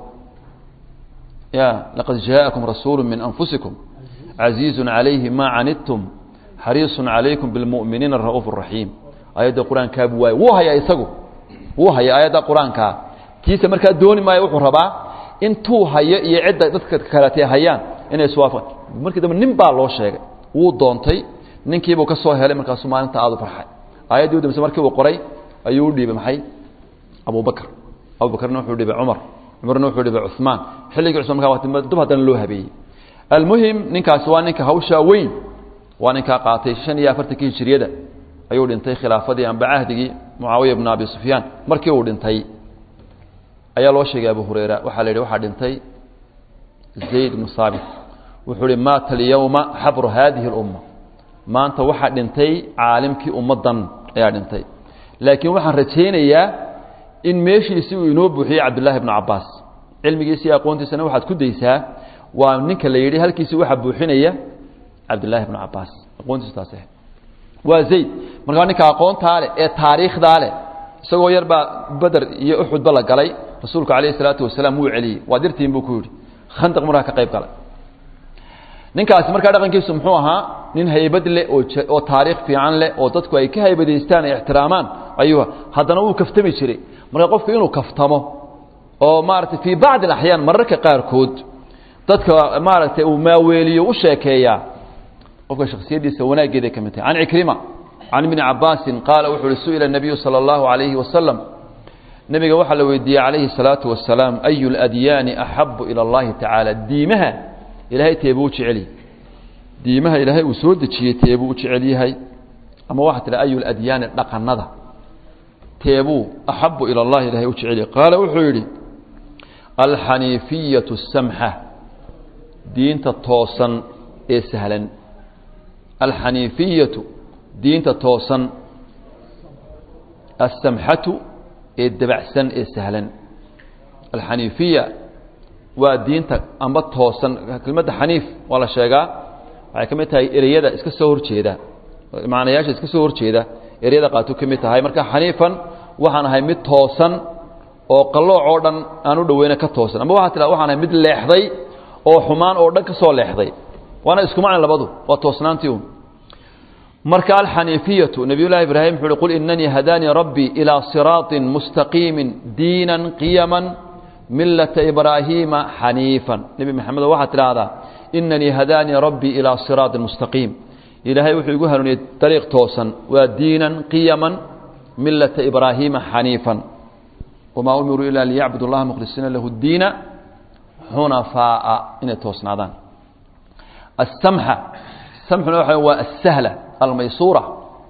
ya laqad jaaءakum rasuulu min anfusikum caziizu calayhi ma canidtum xariisu calaykum bilmu'miniina ra'uuf raxiim ayadda qur-aankaabuu waayay wuu hayaa isagu wuu haya aayadda qur-aankaa kiisa markaa dooni maayo wuxuu rabaa intuu hayo iyo cidda dadka kaletee hayaan inay iswaafa markii dambe nin baa loo sheegay wuu doontay ninkiibuu ka soo helay markaasuu maalinta aada u farxay aayaddii u dambayse markii uu qoray ayuu u dhiibay maxay abubakr abubakrna wuxuu dhiibay cumar cumarna wuxuu dhiibay cuثmaan xilligii cusman markaa dub haddana loo habeeyey almuhim ninkaasi waa ninka hawshaa weyn waa ninkaa qaatay shan iyo afartankii hijiriyada ayuu dhintay khilaafadii amba cahdigii mucaawiya bn abi sufyaan markii uu dhintay ayaa loo sheegay abu hurayra waxaa la yidhi waxaa dhintay zayd bnu saabit wuxuu ihi maata alyowma xabru hadihi اlumma maanta waxaa dhintay caalimkii ummaddan ayaa dhintay laakiin waxaan rajaynayaa in meeshiisi uu inoo buuxiyey cabdullaahi bnu cabaas cilmigiisa iyo aqoontiisana waxaad ku daysaa waa ninka la yidhi halkiisi waxaa buuxinaya cabdullaahi bnu cabaas aqoontiisu taas ahayd waa zayd markaa ninka aqoontaa leh ee taariikhdaa leh isagoo yar baa beder iyo uxudba la galay rasuulku calayhi salaatu wasalaam wuu celiyey waa dirtiin buu ku yidhi khandaq markaa ka qayb galay ninkaasi markaa dhaqankiisu muxuu ahaa nin haybad leh oo oo taariikh fiican leh oo dadku ay ka haybadaystaan ay ixtiraamaan ayuu haddana wuu kaftami jiray marka qofku inuu kaftamo oo maaragtay fii bacdi alaxyaan mararka qaarkood dadka maaragtay uu maaweeliyo u sheekeeyaa qofka shaksiyaddiisa wanaaggeeday ka mid tahay can cikrima can ibni cabaasin qaala wuxuu uhi su'ila الnabiyu salى اllahu عalayhi wasalam nebiga waxaa la weydiiyey calayhi الsalaatu wasalaam ayu اladyaani axabu ilى اllahi tacaala diimaha ilahay teebuu u jecel yahay diimaha ilaahay uu soo dejiyey teebuu u jecel yahay ama waxaa tidha ayu ladyaani dhaqanada teebuu axabu ilى اllahi ilahay u jecel yahay qaala wuxuu yidhi alxaniifiyaة الsamxa diinta toosan ee sahlan alxaniifiyatu diinta toosan asamxatu ee dabacsan ee sahlan alxaniifiya waa diinta amba toosan kelmadda xaniif waa la sheegaa waxay ka mid tahay ereyada iska soo horjeeda macnayaasha iska soo horjeeda eryada qaatu ka mid tahay marka xaniifan waxaan ahay mid toosan oo qallooc oo dhan aan u dhoweyna ka toosan ama waxaa tiraa waxaan ahay mid leexday oo xumaan oo dhan ka soo leexday waana isku macna labadu waa toosnaantii un marka alxaniifiyatu nabiy llahi ibraahim wuxu uhi qul inanii hadaanii rabbii ilaa siraaطin mustaqiimin diinan qiyaman milata ibraahiima xaniifan nebi maxamedo waxaad tidhaahdaa inanii hadaanii rabbii ilaa siraaطin mustaqiim ilaahay wuxuu igu hanuuniyey dariiq toosan waa diinan qiyaman milata ibraahiima xaniifan wamaa umiruu ila liyacbudu اllaha mukhlisiina lahu اdiina xunafaa'a inay toosnaadaan asamxa samxuna waxa waa asahla almaysuura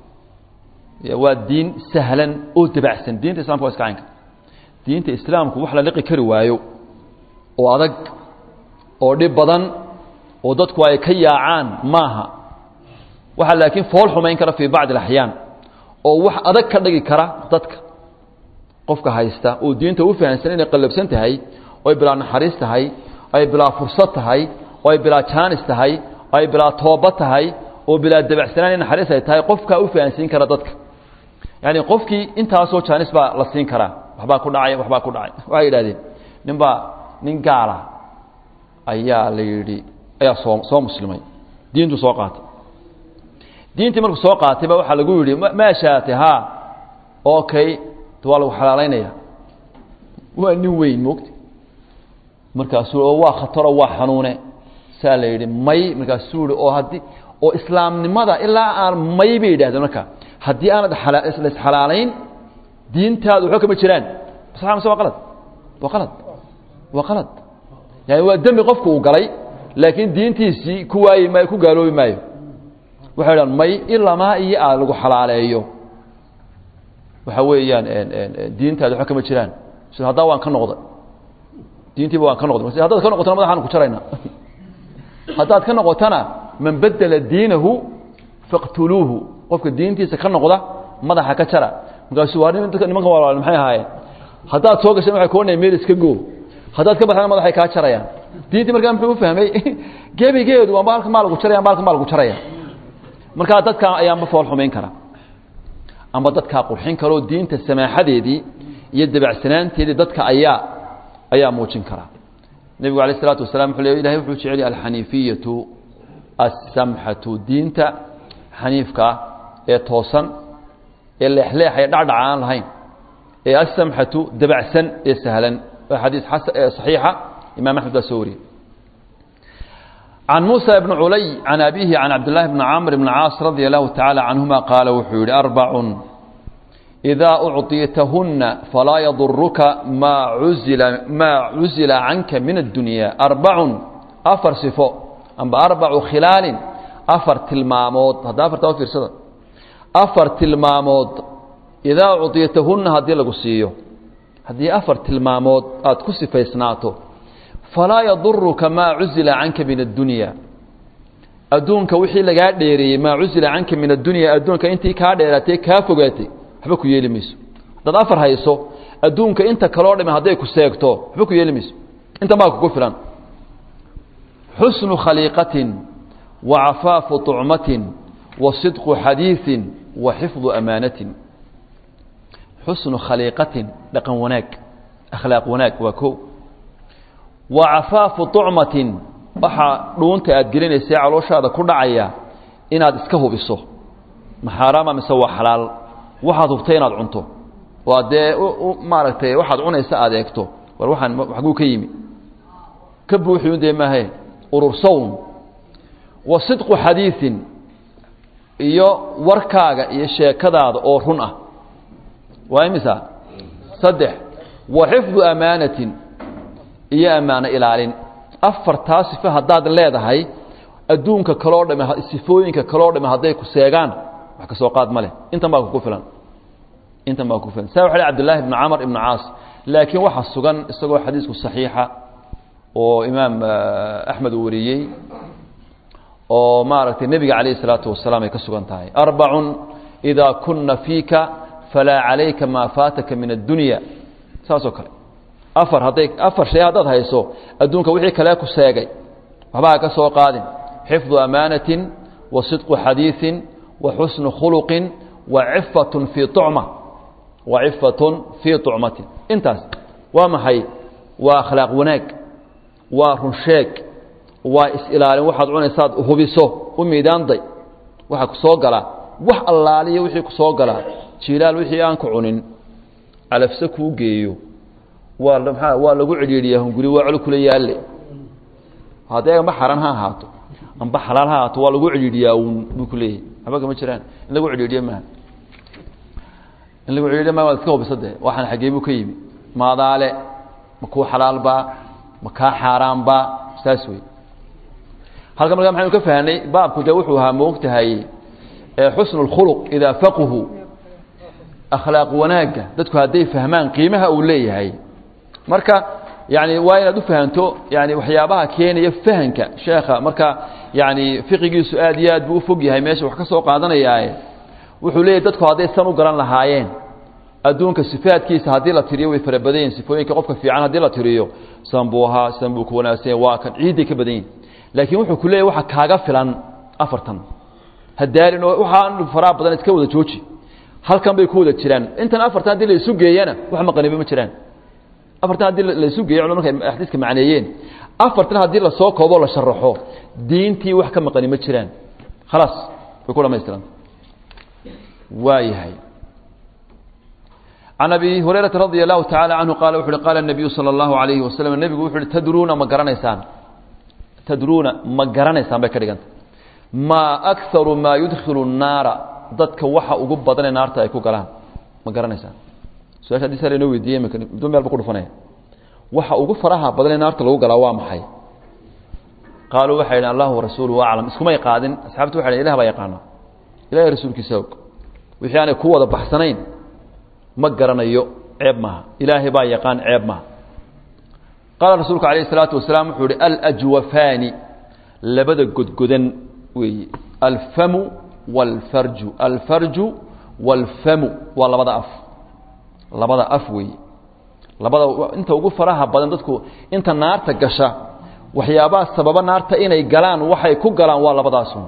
waa diin sahlan oo dabacsan diinta islamka waa iska caynka diinta islaamku wax la liqi kari waayo oo adag oo dhib badan oo dadku ay ka yaacaan maaha waxaa laakiin fool xumayn kara fii bacdi alaxyaan oo wax adag ka dhigi kara dadka qofka haysta oo diinta u fahamsan inay qallabsan tahay oo ay bilaa naxariis tahay ay bilaa fursad tahay oo ay bilaa jaanis tahay oo ay bilaa tooba tahay oo bilaa dabacsanaan in naxariis ay tahay qofkaa u fahansiin kara dadka yaani qofkii intaasoo jaanis baa la siin karaa waxbaa ku dhacay waxbaa ku dhacay waxay yidhahdeen nin baa nin gaala ayaa la yidhi ayaa soo soo muslimay diintu soo qaatay diintii markuu soo qaatay ba waxaa lagu yidhi maa shaatay ha okay waa lagu xalaalaynaya waa nin weyn moogta markaasuu oo waa khataro waa xanuune saa la yidhi may markaasuu yihi oo haddii oo islaamnimada ilaa aan may bay yidhahdeen marka haddii aanad laisxalaalayn diintaadu waxba kama jiraan sax mise waa qalad waa qalad waa qalad yani waa dembi qofku uu galay laakiin diintiisii ku waayi maayo ku gaaloobi maayo waxay dhahan may ilamaa iyo aa lagu xalaaleeyo waxa weeyaan diintaadu waxba kama jiraan s haddaa waan ka noqday diintiiba waan ka noqday haddaad ka noqotona madaxaan ku jarayna haddaad ka noqotana man bedela diinahu faqtuluuhu qofka diintiisa ka noqda madaxa ka jara markaasuu waa nimanka walaal maxay ahaayeen haddaad soo gashan waxay kuwanaya meel iska goo haddaad ka baxdana madaxay kaa jarayaan diintii markaa muxuu u fahmay gebigeedu amba halka maa lagu jaraya amba halka maa lagu jaraya markaa dadka ayaanba fool xumayn kara amba dadkaa qurxin karoo diinta samaaxadeedii iyo dabacsanaanteedii dadka ayaa ayaa muujin kara nebigu alayه الsalaatu wasalam wuxuu le ilahay wuxuu jecel yahay alxaniifiyatu aلsamxatu diinta xaniifkaa ee toosan ee leexleex ee dhacdhac aan lahayn ee aلsamxatu dabacsan ee sahlan waa xadiis صaxiixa imam axmed baa soo wariyey can muسى بن culay can abihi can cabdالlahi bn camr bn caas radي الlahu taعalى canهuma qaala wuxuu yihi arbac إida ucطitahuna falaa yaduruka maa uzila maa cuzila canka min الdunya arbacun afar sifo amba arbacu khilaalin afar tilmaamood hadda afartaa u fiirsada afar tilmaamood idaa ucطitahuna haddii lagu siiyo haddii afar tilmaamood aada ku sifaysnaato falaa yaduruka maa cuzila canka min addunya adduunka wixii lagaa dheereeyey maa cuzila canka min addunya adduunka intii kaa dheeraatay kaa fogaatay waxba ku yeeli mayso haddaad afar hayso adduunka inta kaloo dhami hadday ku seegto waxba ku yeeli mayso intan baa kugu filan xusnu khaliiqatin wa cafaafu طucmatin wa sidqu xadiiثin wa xifdu amaanatin xusnu khaliiqatin dhaqan wanaag akhlaaq wanaag waa ko wa cafaafu طucmatin waxaa dhuunta aad gelinaysa calooshaada ku dhacaya inaad iska hubiso ma xaaraama mise waa xalaal waxaad hubtay inaad cunto oo dee maaragtay waxaad cunaysa aad eegto war waxaan xaguu ka yimi ka buuxiun dee maahe urursawn wa sidqu xadiiثin iyo warkaaga iyo sheekadaada oo run ah waa imisa saddex wa xifdu amaanatin iyo ammaano ilaalin afartaa sifo haddaad leedahay adduunka kaloo dhame sifooyinka kaloo dhame hadday ku seegaan wax ka soo qaad ma leh intan baa kugu filan intan baa kugu filan sa waxa lh abdullahi ibnu camr ibnu caas laakiin waxaa sugan isagoo xadiisku saxiixa oo imaam axmed uu wariyey oo maaragtay nebiga calayh isalaatu wasalaam ay ka sugan tahay arbacun idaa kuna fiika falaa calayka maa faataka min addunya saasoo kale afar hadday afar shay haddaad hayso adduunka wixii kale ku seegay waxba ha ka soo qaadin xifdu amaanatin wa sidqu xadiiثin wa xusnu khuluqin wa cifatun fii ucma wa cifatun fii tucmatin intaas waa maxay waa akhlaaq wanaag waa runsheeg waa is-ilaalin waxaad cunaysaad hubiso u miidaanday waxaa ku soo galaa wax allaaliya wixii ku soo galaa jilaal wixii aan ku cunin calafse kuu geeyo waa maa waa lagu cidhiidhiyaa hunguri waa col kula yaalle haddee amba xaran ha ahaato amba xalaal ha ahaato waa lagu cidhiidhiyaa uun buu ku leeyahay waxba kama jiraan in lagu cidhiidhiyo maaha in lagu cidhiidhiyo maaha waad iska hubisa dee waxaan xaggee buu ka yimi maadaale ma kuu xalaalbaa ma kaa xaaraanbaa saas wey halkan markaa maxaynu ka fahnay baabku dee wuxuu ahaa moogtahay xusnu اlkhuluq idaa faquhu akhlaaq wanaagga dadku hadday fahmaan qiimaha uu leeyahay marka yani waa inaad u fahanto yani waxyaabaha keenaya fahanka sheekha marka yani fiqigiisu aad iyo aad buu ufog yahay meesha wax ka soo qaadanayaaye wuxuu leeyahy dadku hadday san u garan lahaayeen adduunka sifaadkiisa haddii la tiriyo way fara badan yihin sifooyinka qofka fiican haddii la tiriyo san buu ahaa san buu ku wanaagsan yahay waa kan ciidday ka badan yihin laakiin wuxuu ku leeyahy waxa kaaga filan afartan hadaalin oo waxaan faraha badan iska wada jooji halkan bay ku wada jiraan intan afartan haddii la isu geeyana wax maqaniba ma jiraan afartan haddii la isu geeyo culamada markay xadiiska macneeyeen afartan haddii lasoo koobo la sharaxo diintii wax ka maqani ma jiraan khalaas way ku dhamaystiranta waa yahay can abi hurayrata radia allahu tacala canhu qaala wuxu uhi qaala nabiyu sala allahu alayhi wasalam nebigu wuxu uhi tadruuna ma garanaysaan tadruuna ma garanaysaan bay ka dhiganta maa akaru maa yudkhilu الnaara dadka waxa ugu badanee naarta ay ku galaan ma garanaysaan su-aasha hadii sa lainoo weydiiyey imika du meel ba ku dhufanaya waxa ugu faraha badanee naarta lagu galaa waa maxay qaaluu waxay idhan allahu warasuuluhu aclam iskumay qaadin asxaabtu waxay dhan ilah baa yaqaana ilahay rasuulkiisa og wixii aanay ku wada baxsanayn ma garanayo ceeb maaha ilaahay baa yaqaan ceeb maaha qaala rasuulku alayh الsalaatu wasalaam wuxuu ihi aljwafaani labada godgodan weeye alfamu wاlfarju alfarju wاlfamu waa labada af labada af weeye labada inta ugu faraha badan dadku inta naarta gasha waxyaabaha sababa naarta inay galaan waxay ku galaan waa labadaasun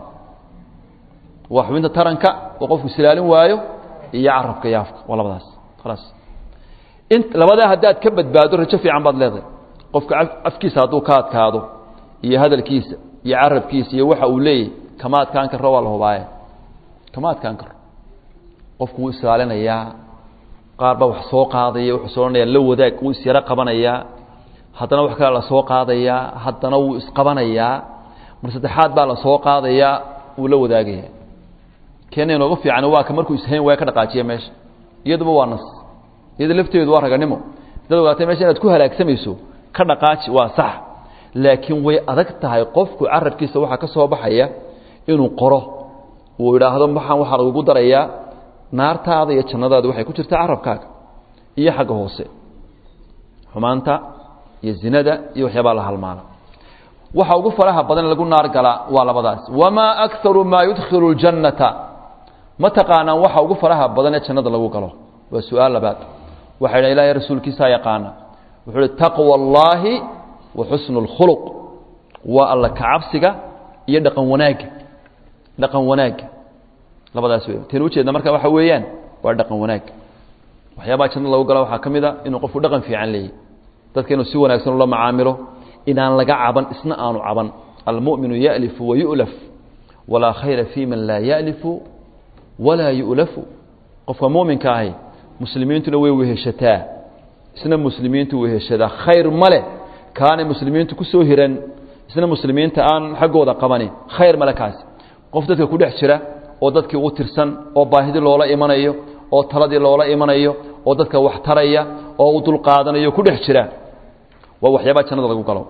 waa xubinta taranka oo qofku isilaalin waayo iyo carabka iyo afka waa labadaas khalaas in labadaa haddaad ka badbaado rajo fiican baad leedahay qofka afkiisa hadduu ka adkaado iyo hadalkiisa iyo carabkiisa iyo waxa uu leeyahy kama adkaan karo waa la hubaaye kama adkaan karo qofku wuu isilaalinayaa qaar baa wax soo qaadaya wuxuu soo odhanaya la wadaag wuu isyaro qabanayaa haddana wax kale la soo qaadayaa haddana wuu isqabanayaa mar saddexaad baa la soo qaadayaa wuu la wadaagaya keena inooga fiican waa ka markuu ishayn waaya ka dhaqaajiya meesha iyaduba waa nas iyada lafteedu waa raganimo dad ogaatay mesha inaad ku halaagsamayso ka dhaqaaji waa sax laakiin way adag tahay qofku carabkiisa waxaa ka soo baxaya inuu qoro uu idhaahdo waxaan waxaa lagugu darayaa naartaada iyo jannadaada waxay ku jirtaa carabkaaga iyo xagga hoose xumaanta iyo zinada iyo waxyaabaa la halmaala waxa ugu faraha badan lagu naar galaa waa labadaas wamaa akaru maa yudkhilu اljannata ma taqaanaan waxa ugu faraha badan ee jannada lagu galo waa su-aal labaad waxay dha ilahay rasuulkiisaa yaqaana wuxuu uhi taqwa اllaahi wa xusnu اlkhuluq waa alla kacabsiga iyo dhaqan wanaagga dhaqan wanaagga labadaas wey teen ujeedna marka waxa weeyaan waa dhaqan wanaag waxyaabaha jannada lagu gala waxaa ka mid a inuu qofku dhaqan fiican leeyahy dadka inuu si wanaagsan ula macaamilo inaan laga caban isna aanu caban almuminu yalifu wayulaf walaa khayra fi man laa yalifu walaa yulafu qofka muminka ahi muslimiintuna way weheshataa isna muslimiintu weheshadaa khayr ma leh kaanay muslimiintu ku soo hiran isna muslimiinta aan xaggooda qabanin khayr male kaasi qof dadka ku dhex jira oo dadkii u tirsan oo baahidii loola imanayo oo taladii loola imanayo oo dadka wax taraya oo u dulqaadanayo ku dhex jira waa waxyaabaa jannada lagu galo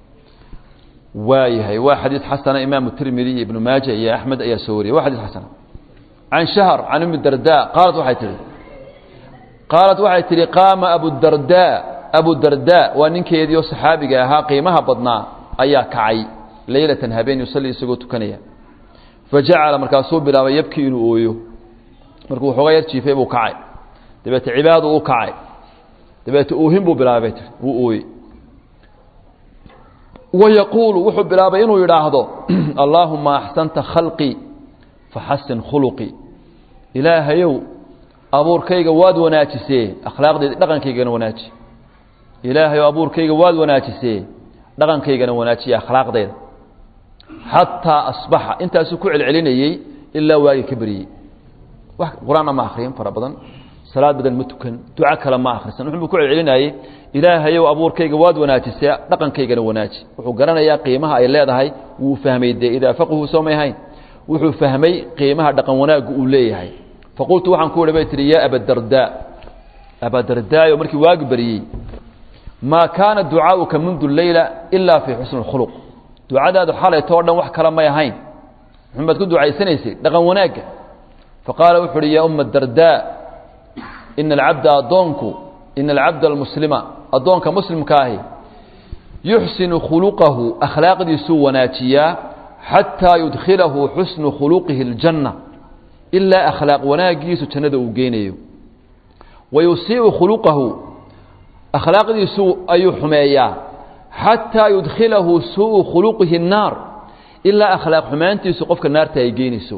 waayahay waa xadiis xasana imaamu tirmidi iyo ibnu maaja iyo axmed ayaa soo wariyay waa xadiis xasana can shahr can umi darda qaalat waxay tihi qaalat waxay tihi qaama abudarda abudarda waa ninkeedii oo saxaabiga ahaa qiimaha badnaa ayaa kacay leylatan habeen yusalli isagoo tukanaya fajacala markaasuu bilaabay yabkii inuu ooyo markuu waxooga yar jiifay buu kacay dabeete cibaadu u kacay dabeete oohin buu bilaabay tii wuu ooyey wayaquulu wuxuu bilaabay inuu yidhaahdo allaahuma axsanta khalqii faxasin khuluqii ilaahayow abuurkayga waad wanaajisee akhlaaqdeeda dhaqankaygana wanaaji ilaahayow abuurkayga waad wanaajisee dhaqankaygana wanaajiye akhlaaqdeeda xataa asbaxa intaasuu ku celcelinayey ilaa waagii ka beriyey wax qur-aanna ma akhriyin fara badan salaad badan ma tukan duco kale ma akhrisan wuxuu ku celcelinayey ilaahayow abuurkayga waad wanaajisee dhaqankaygana wanaaji wuxuu garanayaa qiimaha ay leedahay wuu fahmay dee idaa faqhu soomay ahayn wuxuu fahmay qiimaha dhaqan wanaaggu uu leeyahay faqultu waxaan ku ihi bay tihi yaa abadardaa abadardaayo markii waagi beriyey maa kaana ducaauka mundu leyla ilaa fii xusni اkhuluq ducadaadu xalayto o dhan wax kale may ahayn muxumaad ku ducaysanaysay dhaqan wanaagga faqaala wuxu uhi yaa uma dardaa ina alcabda addoonku ina alcabda almuslima addoonka muslimka ahi yuxsinu khuluqahu akhlaaqdiisuu wanaajiyaa xataa yudkhilahu xusnu khuluqihi اljanna ilaa akhlaaq wanaagiisu jannada uu geynayo wa yusiiu khuluqahu akhlaaqdiisu ayuu xumeeyaa xataa yudkhilahu suuءu khuluqihi الnaar ilaa akhlaaq xumaantiisu qofka naarta ay geynayso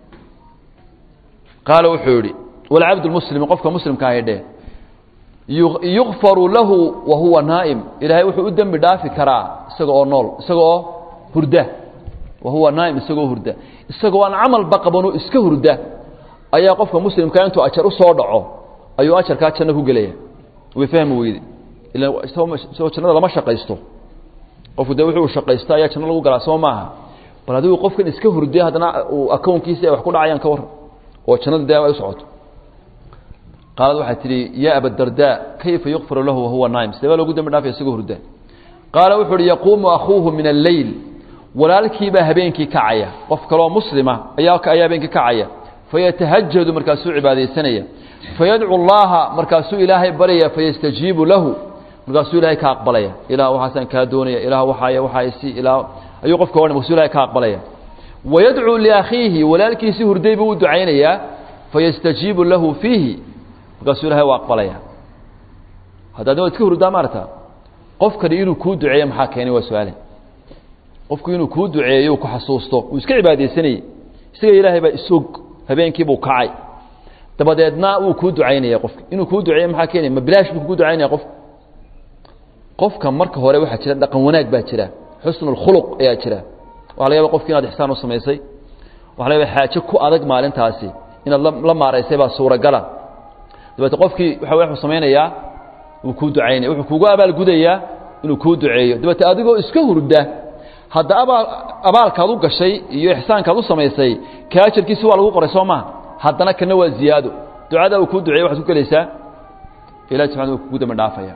qaala wuxuu yihi walcabd muslim qofka muslimka ahi dheh yukfaru lahu wa huwa naa'im ilaahay wuxuu u dembi dhaafi karaa isaga oo nool isaga oo hurda wa huwa naa'im isagoo hurda isagoo aan camalba qabanoo iska hurda ayaa qofka muslimka intuu ajar u soo dhaco ayuu ajarkaa janno ku gelaya way fahmi weyde ila isagoo jannada lama shaqaysto qofku dee wuxuu shaqaysto ayaa janno lagu galaa soo maaha bal adigu qofkan iska hurday haddana uu akownkiisa ay wax ku dhacayaan ka warran oo jannada dee ay u socoto qaalad waxay tidhi yaa abadardaa kayfa yukfaru lahu wahuwa naa'im sidee baa loogu dembi dhaafaya isagoo hurda qaala wuxuu uhi yaquumu akhuuhu min alleyl walaalkiibaa habeenkii kacaya qof kaloo muslima ayaa ayaa habeenkii kacaya fayatahajadu markaasuu cibaadaysanaya fayadcu llaha markaasuu ilaahay baryaya fayastajiibu lahu markaasuu ilahay ka aqbalaya ilah waxaasaan kaa doonaya ilah waxaay waxaasi ilaa ayuu qofka odhan markaasuu ilahay ka aqbalaya wayadcuu liakhiihi walaalkiisii hurday buu u ducaynayaa fayastajiibu lahu fiihi markaasuu ilahay u aqbalaya haddaad waad iska hurdaa maarata qofkani inuu kuu duceeyo maxaa keenay waa su-aale qofku inuu kuu duceeyo ku xasuusto uu iska cibaadaysanayey isaga ilaahay baa isog habeenkiibuu kacay dabadeedna wuu kuu ducaynaya qofka inuu kuu duceeyo maxaa keenaya ma bilaash buu kugu ducaynaya qofka qofka marka hore waxaa jira dhaqan wanaag baa jira xusnu اlkhuluq ayaa jira waxa laga yaba qofki inaad ixsaan u samaysay waxa laga yaba xaaje ku adag maalintaasi inaad la maaraysay baa suuragala dabeete qofkii waxa wuxuu samaynayaa wuu kuu ducaynaya wuxuu kugu abaalgudayaa inuu kuu duceeyo dabeete adigoo iska hurda hadda abaal abaalkaad u gashay iyo ixsaankaad u samaysay ka ajarkiisi waa lagu qoray soo maha haddana kana waa ziyaado ducada uu kuu duceeyey waxaad ku gelaysaa ilahi subxana uu kugu dambi dhaafaya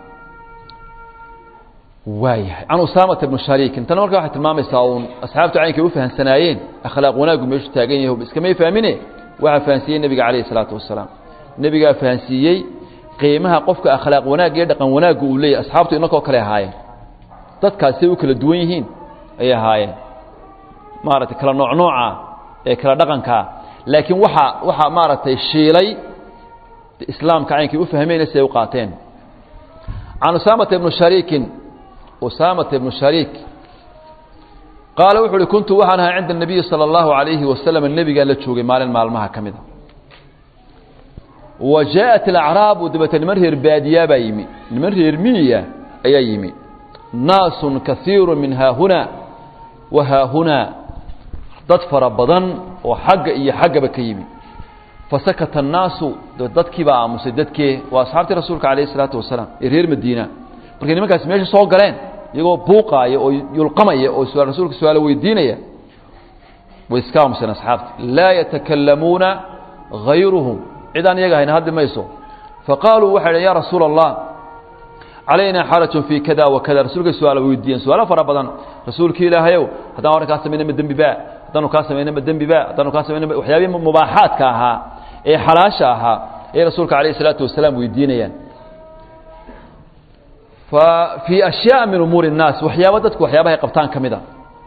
waayahay can usaamata bnu shariikin tana marka waxay tilmaamaysaa uun asxaabtu caynkay u fahamsanaayeen akhlaaq wanaaggu meeshu taagan yahay iskamay fahmine waxaa fahansiiyey nebiga calayhi isalaatu wasalaam nebigaa fahansiiyey qiimaha qofka akhlaaq wanaag iyo dhaqan wanaaggu uu leeyahy asxaabtu inakoo kale ahaayeen dadkaasay u kala duwan yihiin ayay ahaayeen maaragtay kala nooc nooca ee kala dhaqankaa laakiin waxa waxaa maaragtay shiilay islaamka caynkay u fahmeyna siday u qaateen can usaamata ibnu shariikin usaamata ibnu shariik qaala wuxu uhi kuntu waxaan ahaa cinda الnabiyi salى اllahu عalayhi wasalam nebigaan la joogay maalin maalmaha ka mida wa jaaءat alacraabu dabeete niman reer baadiyaa baa yimi niman reer miyiya ayaa yimi naasun kaiiru min haahuna wa haahunaa dad fara badan oo xagga iyo xaggaba ka yimi fasakata الnaasu dadkii baa aamusay dadkee waa asxaabtii rasuulka alayh الsalaatu wasalaam ee reer madiina markay nimankaasi meesha soo galeen iyagoo buuqaaya oo yulqamaya oo su rasuulka su-aalo weydiinaya way iska aamuseen asxaabta laa yatakalamuuna hayruhum cid aan iyaga hayna hadli mayso faqaaluu waxay dhn ya rasuula الlah calaynaa xarajun fii kada wa kada rasuulkay su-aalo weydiiyeen su-aalo fara badan rasuulkii ilaahayow haddaan arrin kaa samayna ma dembi ba haddaanu kaa samayna ma dembi ba haddaanu kaa samayna waxyaabihii mubaaxaadka ahaa ee xalaasha ahaa ayay rasuulka alayh الsalaatu wasalaam weydiinayaan fii ashyaء min umuuri الnaas waxyaaba dadku waxyaabahay qabtaan ka mida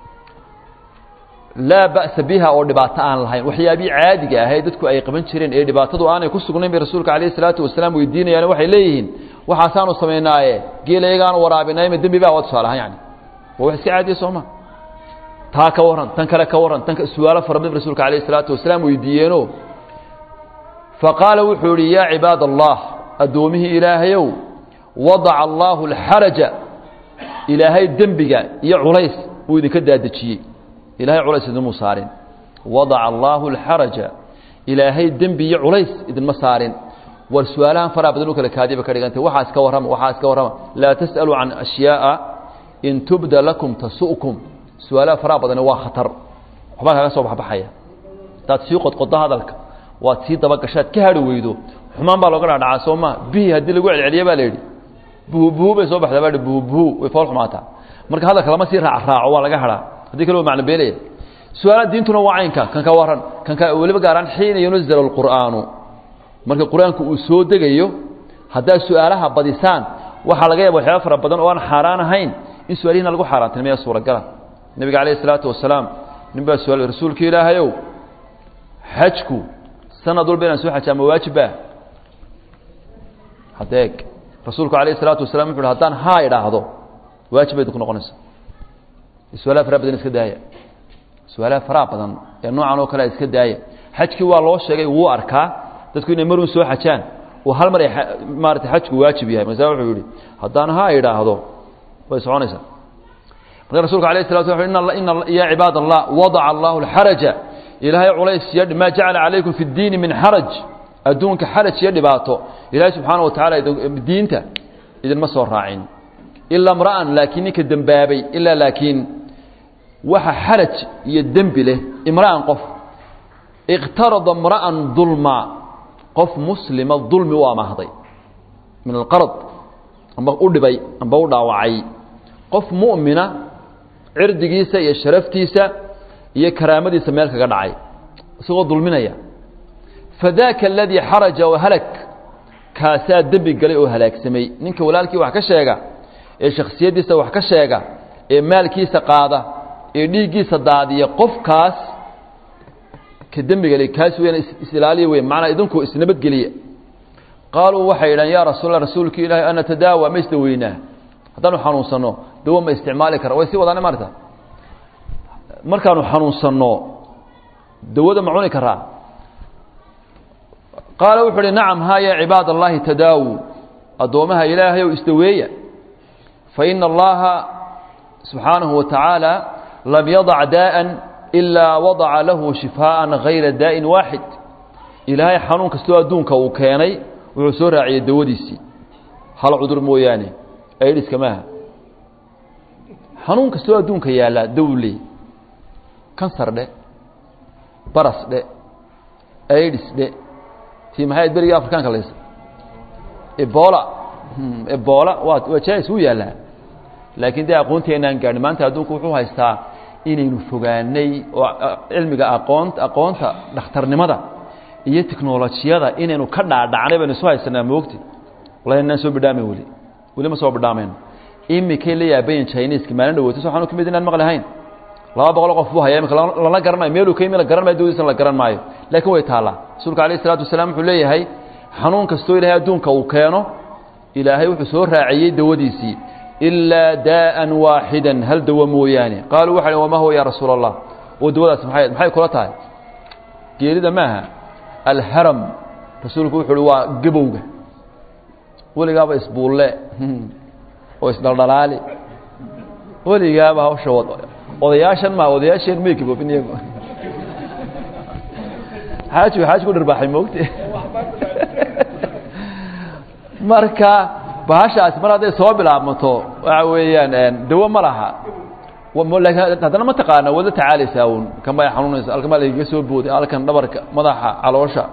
laa ba'sa biha oo dhibaato aan lahayn waxyaabii caadiga ahay dadku ay qaban jireen ee dhibaatadu aanay ku sugnayn bay rasuulka alayh الsalaatu wasalaam weydiinayaan waxay leeyihiin waxaasaanu samaynaaye geelayagaan waraabinay ma dembi ba waa tusaale ahaan yani waa wax iska caadiya sooma taa ka warran tan kale ka warran tan su-aalo fara badan rasuulka alayh isalaatu wasalaam weydiiyeeno faqaala wuxuu yihi yaa cibaad allah addoomihii ilaahayow wadaca allaahu alxaraja ilaahay dembiga iyo culays uu idinka daadejiyey ilahay culays idinmuu saarin wadaca allaahu alxaraja ilaahay dembi iyo culays idinma saarin war su-aalahan faraha badan u kala kaadiba ka dhigantay waxaa iska warrama waxaa iska warrama laa tas'aluu can ashyaaءa in tubda lakum tasu'kum su-aalaha faraha badani waa khatar waxbaa kaga soo baxbaxaya hadaad sii qodqoddo hadalka waad sii dabagashaad ka hadhi weydo xumaan baa looga dhadhacaa soo ma bihi haddii lagu celceliye baa la yidhi buhubuhu bay soo baxdaa baa buhubuhu way fool xumaataa marka hadalka lama sii raac raaco waa laga hadhaa haddii kale waa macno beelaya su-aalaha diintuna waa caynka kan ka warran kan ka weliba gaaraan xiina yunazal alqur'aanu marka qur-aanku uu soo degayo haddaad su-aalaha badisaan waxaa laga yaaba waxyaaba fara badan oo aan xaaraan ahayn in su-aalihina lagu xaaraantinimaya suuragala nebiga calayh isalaatu wasalaam nin baa su-aal rasuulka ilaahayow xajku sanad walba inaan soo xajaa ma waajibba hadeeg rasuulku alayh isalaatu wasalam wuxu uhi haddaan haa idhaahdo waajib bay ku noqonaysa su-aalaha faraha badan iska daaya su-aalaha faraha badan ee noocan oo kale iska daaya xajkii waa loo sheegay wuu arkaa dadku inay marun soo xajaan oo hal mar ay maarata xajku waajib yahay markaasa wuxuu yihi haddaan haa idhaahdo way soconaysaa marka rasulka alayh salatu slam ina ya cibaad allah wadaca allahu alxaraja ilaahay culays iyo maa jacala calaykum fi اddiini min xaraj adduunka xaraj iyo dhibaato ilaahay subxaana wa tacaala diinta idinma soo raacin ilaa mra'an laakiin ninka dembaabay ilaa laakiin waxa xaraj iyo dembi leh imra'an qof iqtarada mra'an dulma qof muslima dulmi u amahday min alqarad amba u dhibay amba u dhaawacay qof mu'mina cirdigiisa iyo sharaftiisa iyo karaamadiisa meel kaga dhacay isagoo dulminaya fadaaka aladii xaraja wahalak kaasaa dembi galay oo halaagsamay ninka walaalkii wax ka sheega ee shakhsiyaddiisa wax ka sheega ee maalkiisa qaada ee dhiiggiisa daadiya qofkaas ka dembiga kaas weyn isilaaliya wey macnaa idinku isnabadgeliya qaaluu waxay yidhahan yaa rasuul rasuulki ilaahay ana tadaawa ma isdaweynaa haddaanu xanuunsanno dawo ma isticmaali kara way sii wadaana maarta markaanu xanuunsanno dawada ma cuni karaa qaala wuxu uhi nacam haa yaa cibaad allahi tadaawu addoommaha ilaahay ow isdaweeya fa ina allaha subxaanahu wa tacaala lam yadac daa'an ilaa wadaca lahu shifaaan hayra daa'in waaxid ilaahay xanuun kastoo adduunka uu keenay wuxuu soo raaciyey dawadiisii hal cudur mooyaane aidhiska maaha xanuun kastoo adduunka yaallaa dawley kansar dhe baras dhe aidhis dhe tii maxay ayd berigii afrikaanka laysa ebola ebola waa waa jais wuu yaallaa laakiin dee aqoonteenaan gaadhin maanta adduunku wuxuu haystaa inaynu fogaanay oo cilmiga aqoon aqoonta dhakhtarnimada iyo tiknolojiyada inaynu ka dhaadhacnay baynu isu haysanaa moogti wallahi inaan soo bidhaamayn weli weli ma soo bidhaamayno imikay la yaabayin chineska maalin dhaweyto so waxaanu ka mid inaan maqlahayn laba boqol qof buu haya imika lala garan maayo meeluu ka yimi la garan maayo dawadiisana la garan maayo laakiin way taallaa rasuulka alayh isalaatu wasalaam wuxuu leeyahay xanuun kastoo ilaahay adduunka uu keeno ilaahay wuxuu soo raaciyey dawadiisii ilaa daa'an waaxidan hal dawo mooyaane qaaluu waxa wamaa huwa ya rasuula allah oo dawadaas maxay maxay kula tahay geerida maaha alharam rasuulku wuxu uhi waa gabowga weligaaba isbuulle oo isdhaldhalaali weligaaba hawsha wad odayaashan maa odayaasheen may gaboobin iyagu xaaji xaaji ku dharbaaxay moogte marka bahashaasi mar hadday soo bilaabmato waxa weeyaan dawo ma laha haddana ma taqaana waad la tacaalaysaa un kan baa xanuunaysa halkan baa lagaga soo booday halkan dhabarka madaxa caloosha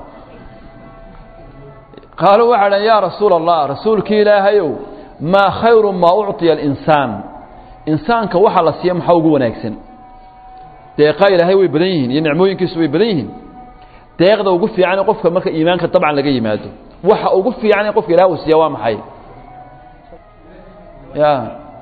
qaaluu waxay dhan yaa rasuula allah rasuulkii ilaahayow maa khayru maa ucطiya alinsaan insaanka waxa la siiya maxaa ugu wanaagsan deeqaa ilaahay way badan yihiin iyo nicmooyinkiisu way badan yihiin deeqda ugu fiican qofka marka iimaanka dabcan laga yimaado waxa ugu fiican in qofka ilaah uu siiya waa maxay ya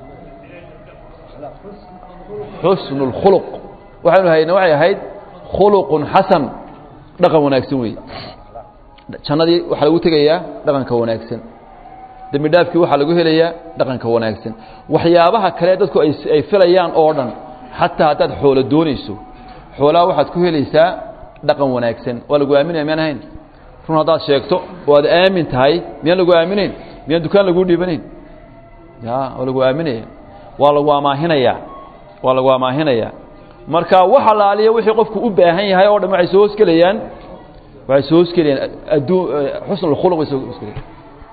xusnu اlkhuluq waxaynu hayna waxay ahayd khuluqun xasan dhaqan wanaagsan wey jannadii waxaa lagu tegayaa dhaqanka wanaagsan dembi dhaafkii waxaa lagu helayaa dhaqanka wanaagsan waxyaabaha kale dadku ay filayaan oo dhan xataa haddaad xoolo doonayso xoolaha waxaad ku helaysaa dhaqan wanaagsan waa lagu aaminaya miyaan ahayn run haddaad sheegto oo aad aamin tahay miyaan lagu aaminayn miyaan dukaan laguu dhiibanayn ya waa lagu aaminaya waa lagu amaahinayaa waa lagu amaahinayaa marka wax alaaliya wixii qofku u baahan yahay oo dhan waxay soo hoosgelayaan waxay soo hoosgelayaan adduun xusn اkhuluq bay soo hoosgelayaan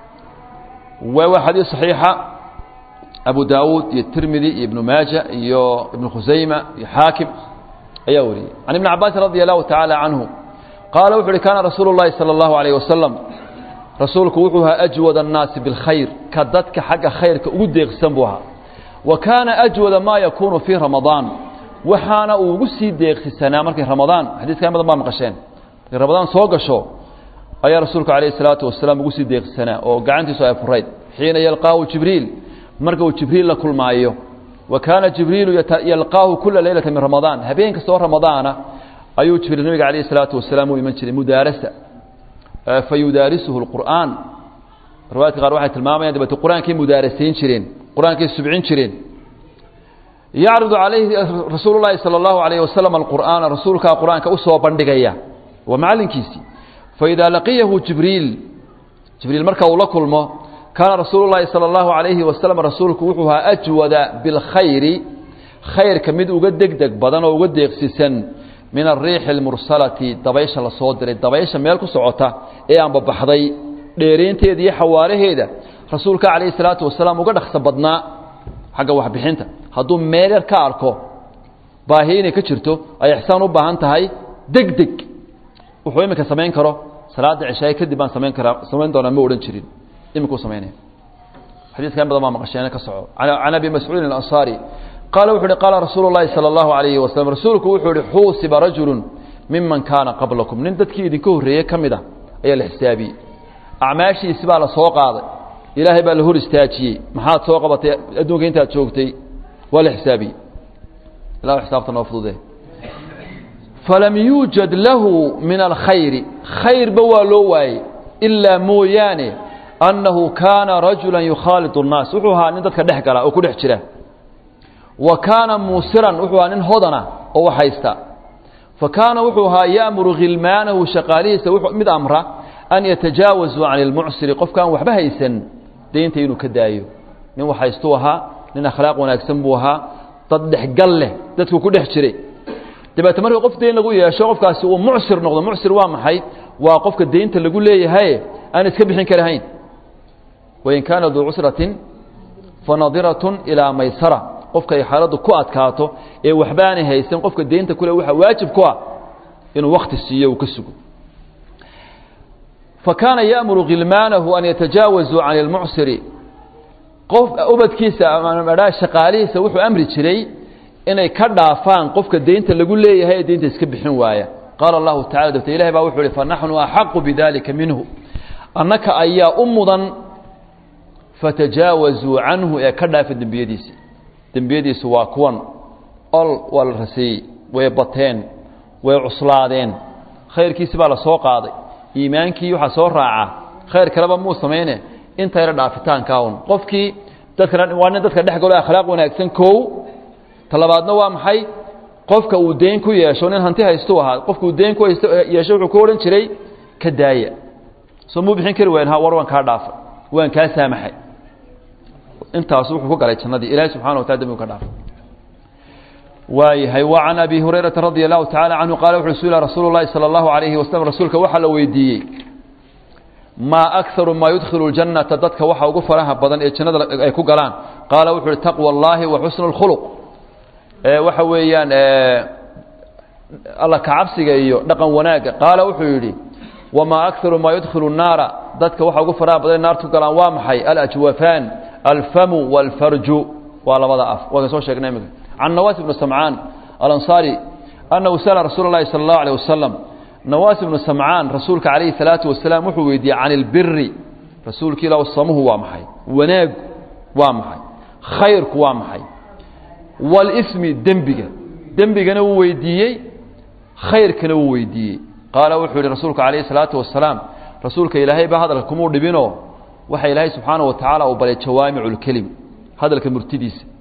waa xadiis صaxiixa abu daawuud iyo tirmidi iyo ibnu maaja iyo ibnu khusayma iyo xaakim ayaa wariyey can ibni cabaasin radi allahu tacaala canhu qaala wuxu uhi kaana rasuulu اllahi salى اllahu alayh wasalam rasuulku wuxuu ahaa ajwad الnaasi biاlkhayr ka dadka xagga khayrka ugu deeqsan buu ahaa wa kaana ajwada maa yakuunu fii ramadaan waxaana uu ugu sii deeqsisanaa markay ramadaan xadiiska in badan baa maqasheen markay ramadaan soo gasho ayaa rasuulku calayh الsalaatu wasalaam ugu sii deeqsisanaa oo gacantiisu ay furayd xiina yalqaahu jibriil marka uu jibriil la kulmaayo wa kaana jibriilu yalqaahu kula leylata min ramadaan habeen kastoo ramadaana ayuu jibriil nabiga calayh الsalaatu wasalaam u iman jiray mudaarasa fayudaarisuhu اlqur'aan riwaayadka qaar waxay tilmaamayaan dabeete qur-aankay mudaarasayn jireen qur-aankay subcin jireen yacridu calayhi rasuulu llaahi sala allahu alayh wasalam alqur'aana rasuulkaa qur-aanka u soo bandhigaya waa macallinkiisii faidaa laqiyahu jibriil jibriil marka uu la kulmo kaana rasuulu llaahi sala allahu alayhi wasalam rasuulku wuxuu ahaa ajwada bilkhayri khayrka mid uga degdeg badan oo uga deeqsisan min ariixi almursalati dabaysha la soo diray dabaysha meel ku socota ee aanbabaxday dheeraynteeda iyo xawaaraheeda rasuulka calayhi salaatu wasalaam uga dhaqso badnaa xagga waxbixinta hadduu meel yar ka arko baahi inay ka jirto ay ixsaan u baahan tahay deg deg wuxuu iminka samayn karo salaada cishaaye kadib baan samayn karaa samayn doonaa ma odhan jirin iminkuu samaynaya xadiiska in badan baa maqasheene ka soco can abi mascuudin alansaari qaala wuxu uhi qaala rasuulu llaahi sala allahu alayhi wasalam rasuulku wuxuu ihi xuusiba rajulun miman kaana qablakum nin dadkii idinka horreeyey ka mid a ayaa la xisaabiyey acmaashiisi baa la soo qaaday ilaahay baa la hor istaajiyey maxaad soo qabatay adduunka intaad joogtay waa la xisaabiyey ila xisaabta noo fudude falam yuujad lahu min alkhayri khayrba waa loo waayey ilaa mooyaane annahu kaana rajula yukhaaliط الnaas wuxuu ahaa nin dadka dhex gala oo ku dhex jira wa kaana muusiran wuxuu ahaa nin hodana oo wax haysta fa kaana wuxuu ahaa ya'muru khilmaanahu shaqaalihiisa mid amra an yatajaawazuu can اlmucsiri qofkaan waxba haysan deynta inuu ka daayo nin wax haystuu ahaa nin akhlaaq wanaagsan buu ahaa dad dhexgal leh dadku ku dhex jiray dabeete marka qof deyn lagu yeesho qofkaasi uu mucsir noqdo mucsir waa maxay waa qofka deynta lagu leeyahay aan iska bixin karahayn wain kaana duu cusratin fanadiratun ilaa maysara qofka ay xaaladdu ku adkaato ee waxba aanay haysan qofka deynta kule waxaa waajib ku ah inuu wakti siiyo uu ka sugo fa kaana ya'muru khilmaanahu an yatajaawazuu can ilmucsiri qof ubadkiisa amadhaa shaqaalihiisa wuxuu amri jiray inay ka dhaafaan qofka deynta lagu leeyahay ee deynta iska bixin waaya qaala allahu tacala dabte ilahi baa wuxuu ihi fanaxnu axaqu bidalika minhu annaka ayaa u mudan fatajaawazuu canhu ee ka dhaafa dembiyadiisa dembiyadiisu waa kuwan ol waa la raseeyey way bateen way cuslaadeen khayrkiisi baa la soo qaaday iimaankii waxaa soo raaca khayr kaleba muu samayne inta yara dhaafitaankaa un qofkii dadkana waa nin dadka dhex galo akhlaaq wanaagsan kow talabaadna waa maxay qofka uu deyn ku yeesho nin hanti haystuu ahaa qofka uu deyn ku yeesho wuxuu ku odhan jiray ka daaya soo muu bixin kari wayn ha war waan kaa dhaafay waan kaa saamaxay intaas wuxuu ku galay jannadii ilaahay subxana watala dembigu ka dhaafay waayahay wa can abi hurayrata radia allahu tacala canhu qaala wuxuu su-ila rasuulu llahi sala allahu alayhi wasalam rasuulka waxaa la weydiiyey maa akaru maa yudkhilu ljannata dadka waxa ugu faraha badan ee jannada ay ku galaan qaala wuxuu uhi taqwa allahi wa xusnu اlkhuluq waxa weeyaan alla kacabsiga iyo dhaqan wanaagga qaala wuxuu yidhi wamaa akaru maa yudkhilu الnaara dadka waxa ugu faraha badan naarta ku galaan waa maxay alajwafaan alfamu wاlfarju waa labada af waa ka soo sheegnay imika can nawaas ibnu samcaan alansaari annahu sala rasuula اllahi salى اllahu alيه wasalam nawaas ibnu samcaan rasuulka calayhi الsalaatu wasalaam wuxuu weydiiyey can اlbiri rasuulka ilah samuhu waa maxay wanaagu waa maxay khayrku waa maxay wاlsmi dembiga dembigana wuu weydiiyey khayrkana wuu weydiiyey qaala wuxuu yihi rasuulku calayhi الsalaatu wasalaam rasuulka ilaahay ba hadalka kumuu dhibinoo waxa ilaahay subxaana wa tacaala uu balay jawaamicu اlkelim hadalka murtidiisa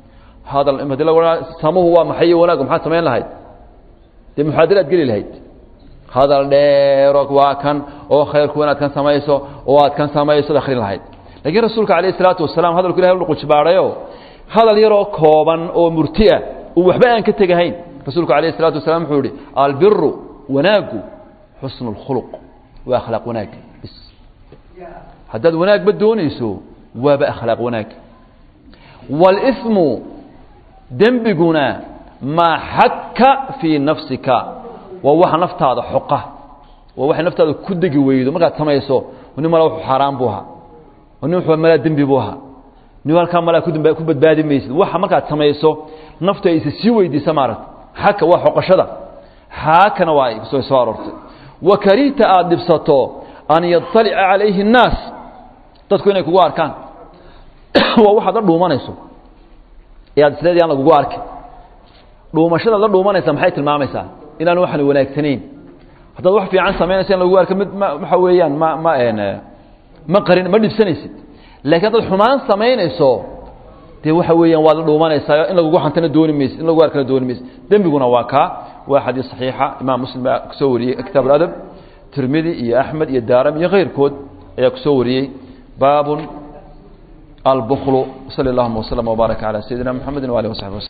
hadal hadii lagu samuhu waa maxay wanaag maxaad samayn lahayd dee muxaadaraad geli lahayd hadal dheero waa kan oo khayrku inaad kan samayso oo aad kan samayso ad akhrin lahayd laakiin rasuulka calayh isalaatu wasalaam hadalku ilahay u qujibaadhayo hadal yaroo kooban oo murtiah uu waxba aan ka tegahayn rasuulku calayh isalaatu wasalaam wuxuu yihi albiru wanaaggu xusnu اlkhuluq waa akhlaaq wanaag bis haddaad wanaagba doonayso waaba akhlaaq wanaag wاlإثmu dembiguna maa xaka fii nafsika waa waxa naftaada xoqa waa waxay naftaada ku degi weydo markaad samayso nin mala wuxuu xaaraan buu ahaa nin wuxuu malaa dembi buu ahaa nin halkaa malaa ku badbaadi maysid waxa markaad samayso naftu ay isa sii weydiisa maaragta xaka waa xoqashada xaakana waa ay soo aroortay wa karihta aada dhibsato an yaطalica calayhi الnaas dadku inay kugu arkaan waa waxaad la dhuumanayso ee aad isleedahay aan lagugu arkin dhuumashadaad la dhuumanaysa maxay tilmaamaysaa inaan waxan wanaagsanayn haddaad wax fiican samaynaysa in lagugu arko mid ma waxa weeyaan ma ma ma qarin ma dhibsanaysid laakiin haddaad xumaan samaynayso dee waxa weeyaan waad la dhuumanaysaa in lagugu xantana dooni maysid in lagu arkana dooni maysid dembiguna waa kaa waa xadiis saxiixa imaam muslim baa kusoo wariyey kitaab aladab tirmidi iyo axmed iyo daaram iyo keyrkood ayaa kusoo wariyey baabun albuklu sali allahuma waslama wbaaraka calaa sayidina mxamedi waalihi wasaxbi waslm